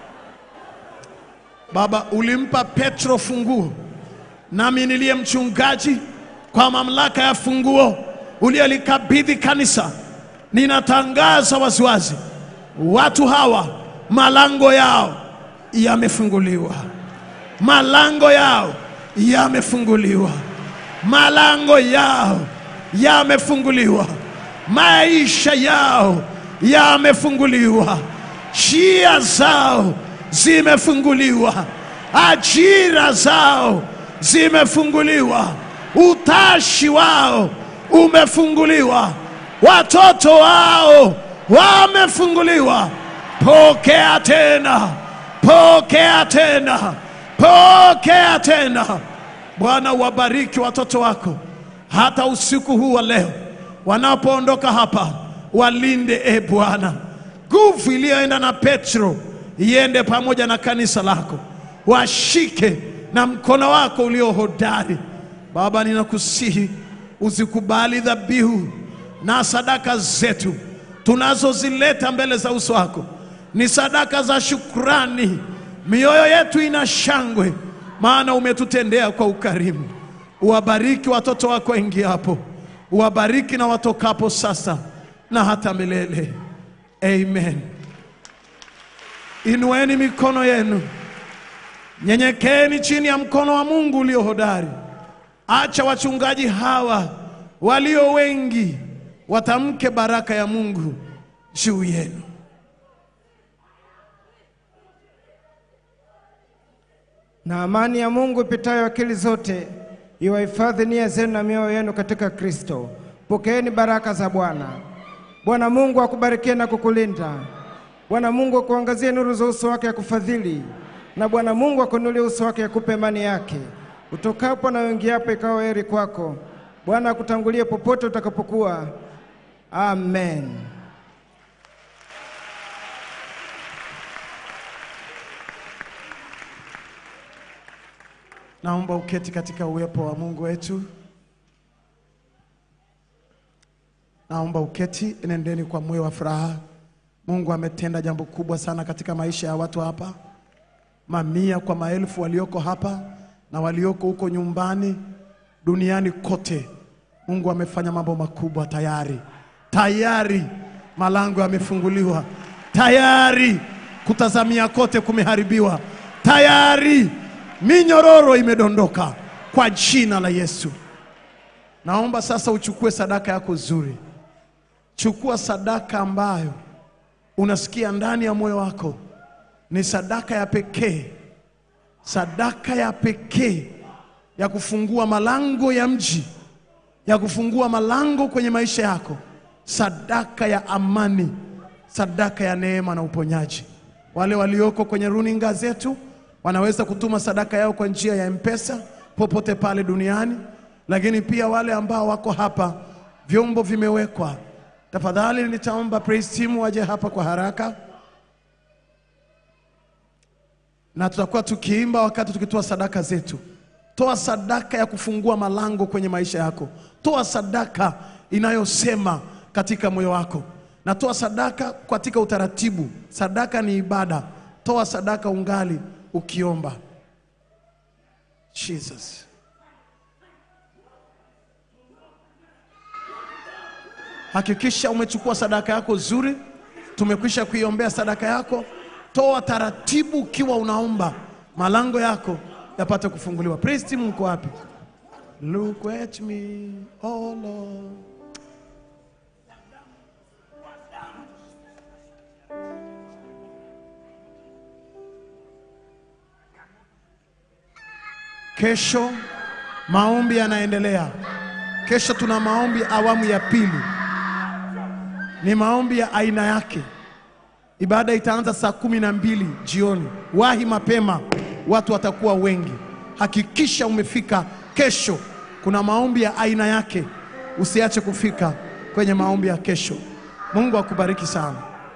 Baba, ulimpa Petro funguo, nami niliye mchungaji kwa mamlaka ya funguo uliyolikabidhi kanisa, ninatangaza waziwazi, watu hawa malango yao yamefunguliwa, malango yao yamefunguliwa, malango yao yamefunguliwa, maisha yao yamefunguliwa, njia zao zimefunguliwa, ajira zao zimefunguliwa, utashi wao umefunguliwa, watoto wao wamefunguliwa. Pokea tena, pokea tena, pokea tena. Bwana, wabariki watoto wako hata usiku huu wa leo, wanapoondoka hapa, walinde e Bwana. Nguvu iliyoenda na Petro iende pamoja na kanisa lako, washike na mkono wako ulio hodari. Baba, ninakusihi uzikubali dhabihu na sadaka zetu tunazozileta mbele za uso wako, ni sadaka za shukrani. Mioyo yetu ina shangwe, maana umetutendea kwa ukarimu. Uwabariki watoto wako ingiapo, uwabariki na watokapo sasa na hata milele. Amen. Inueni mikono yenu, nyenyekeeni chini ya mkono wa Mungu ulio hodari. Acha wachungaji hawa walio wengi watamke baraka ya Mungu juu yenu. Na amani ya Mungu ipitayo akili zote iwahifadhi nia zenu na mioyo yenu katika Kristo. Pokeeni baraka za Bwana. Bwana Mungu akubarikie na kukulinda. Bwana Mungu akuangazie nuru za uso wake akufadhili, na Bwana Mungu akuinulie uso wake akupe amani yake. Utokapo na uingiapo ikawa heri kwako. Bwana akutangulie popote utakapokuwa. Amen. Naomba uketi katika uwepo wa Mungu wetu. Naomba uketi, nendeni kwa moyo wa furaha. Mungu ametenda jambo kubwa sana katika maisha ya watu hapa, mamia kwa maelfu walioko hapa na walioko huko nyumbani duniani kote. Mungu amefanya mambo makubwa tayari, tayari malango yamefunguliwa, tayari kutazamia kote kumeharibiwa, tayari minyororo imedondoka kwa jina la Yesu. Naomba sasa uchukue sadaka yako nzuri. Chukua sadaka ambayo unasikia ndani ya moyo wako ni sadaka ya pekee, sadaka ya pekee ya kufungua malango ya mji, ya kufungua malango kwenye maisha yako, sadaka ya amani, sadaka ya neema na uponyaji. Wale walioko kwenye runinga zetu wanaweza kutuma sadaka yao kwa njia ya M-Pesa popote pale duniani, lakini pia wale ambao wako hapa, vyombo vimewekwa. Tafadhali nitaomba praise team waje hapa kwa haraka, na tutakuwa tukiimba wakati tukitoa sadaka zetu. Toa sadaka ya kufungua malango kwenye maisha yako. Toa sadaka inayosema katika moyo wako, na toa sadaka katika utaratibu. Sadaka ni ibada. Toa sadaka ungali ukiomba. Jesus. Hakikisha umechukua sadaka yako zuri. Tumekwisha kuiombea sadaka yako. Toa taratibu ukiwa unaomba, malango yako yapate kufunguliwa. Praise team, mko wapi? Look at me, oh Lord. Kesho maombi yanaendelea. Kesho tuna maombi awamu ya pili, ni maombi ya aina yake. Ibada itaanza saa kumi na mbili jioni. Wahi mapema, watu watakuwa wengi. Hakikisha umefika kesho. Kuna maombi ya aina yake, usiache kufika kwenye maombi ya kesho. Mungu akubariki sana.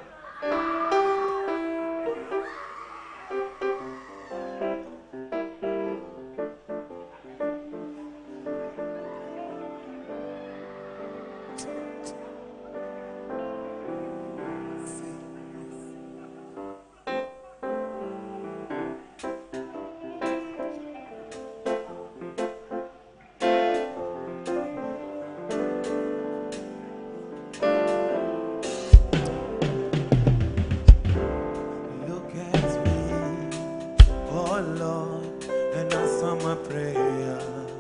Look at me, oh Lord, and answer my prayer.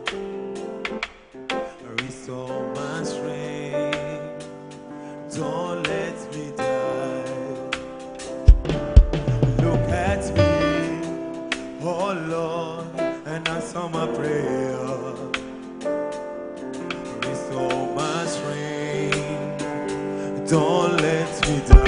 Restore my strength, don't let me die. Look at me, oh Lord, and answer my prayer. Restore my strength, don't let me die.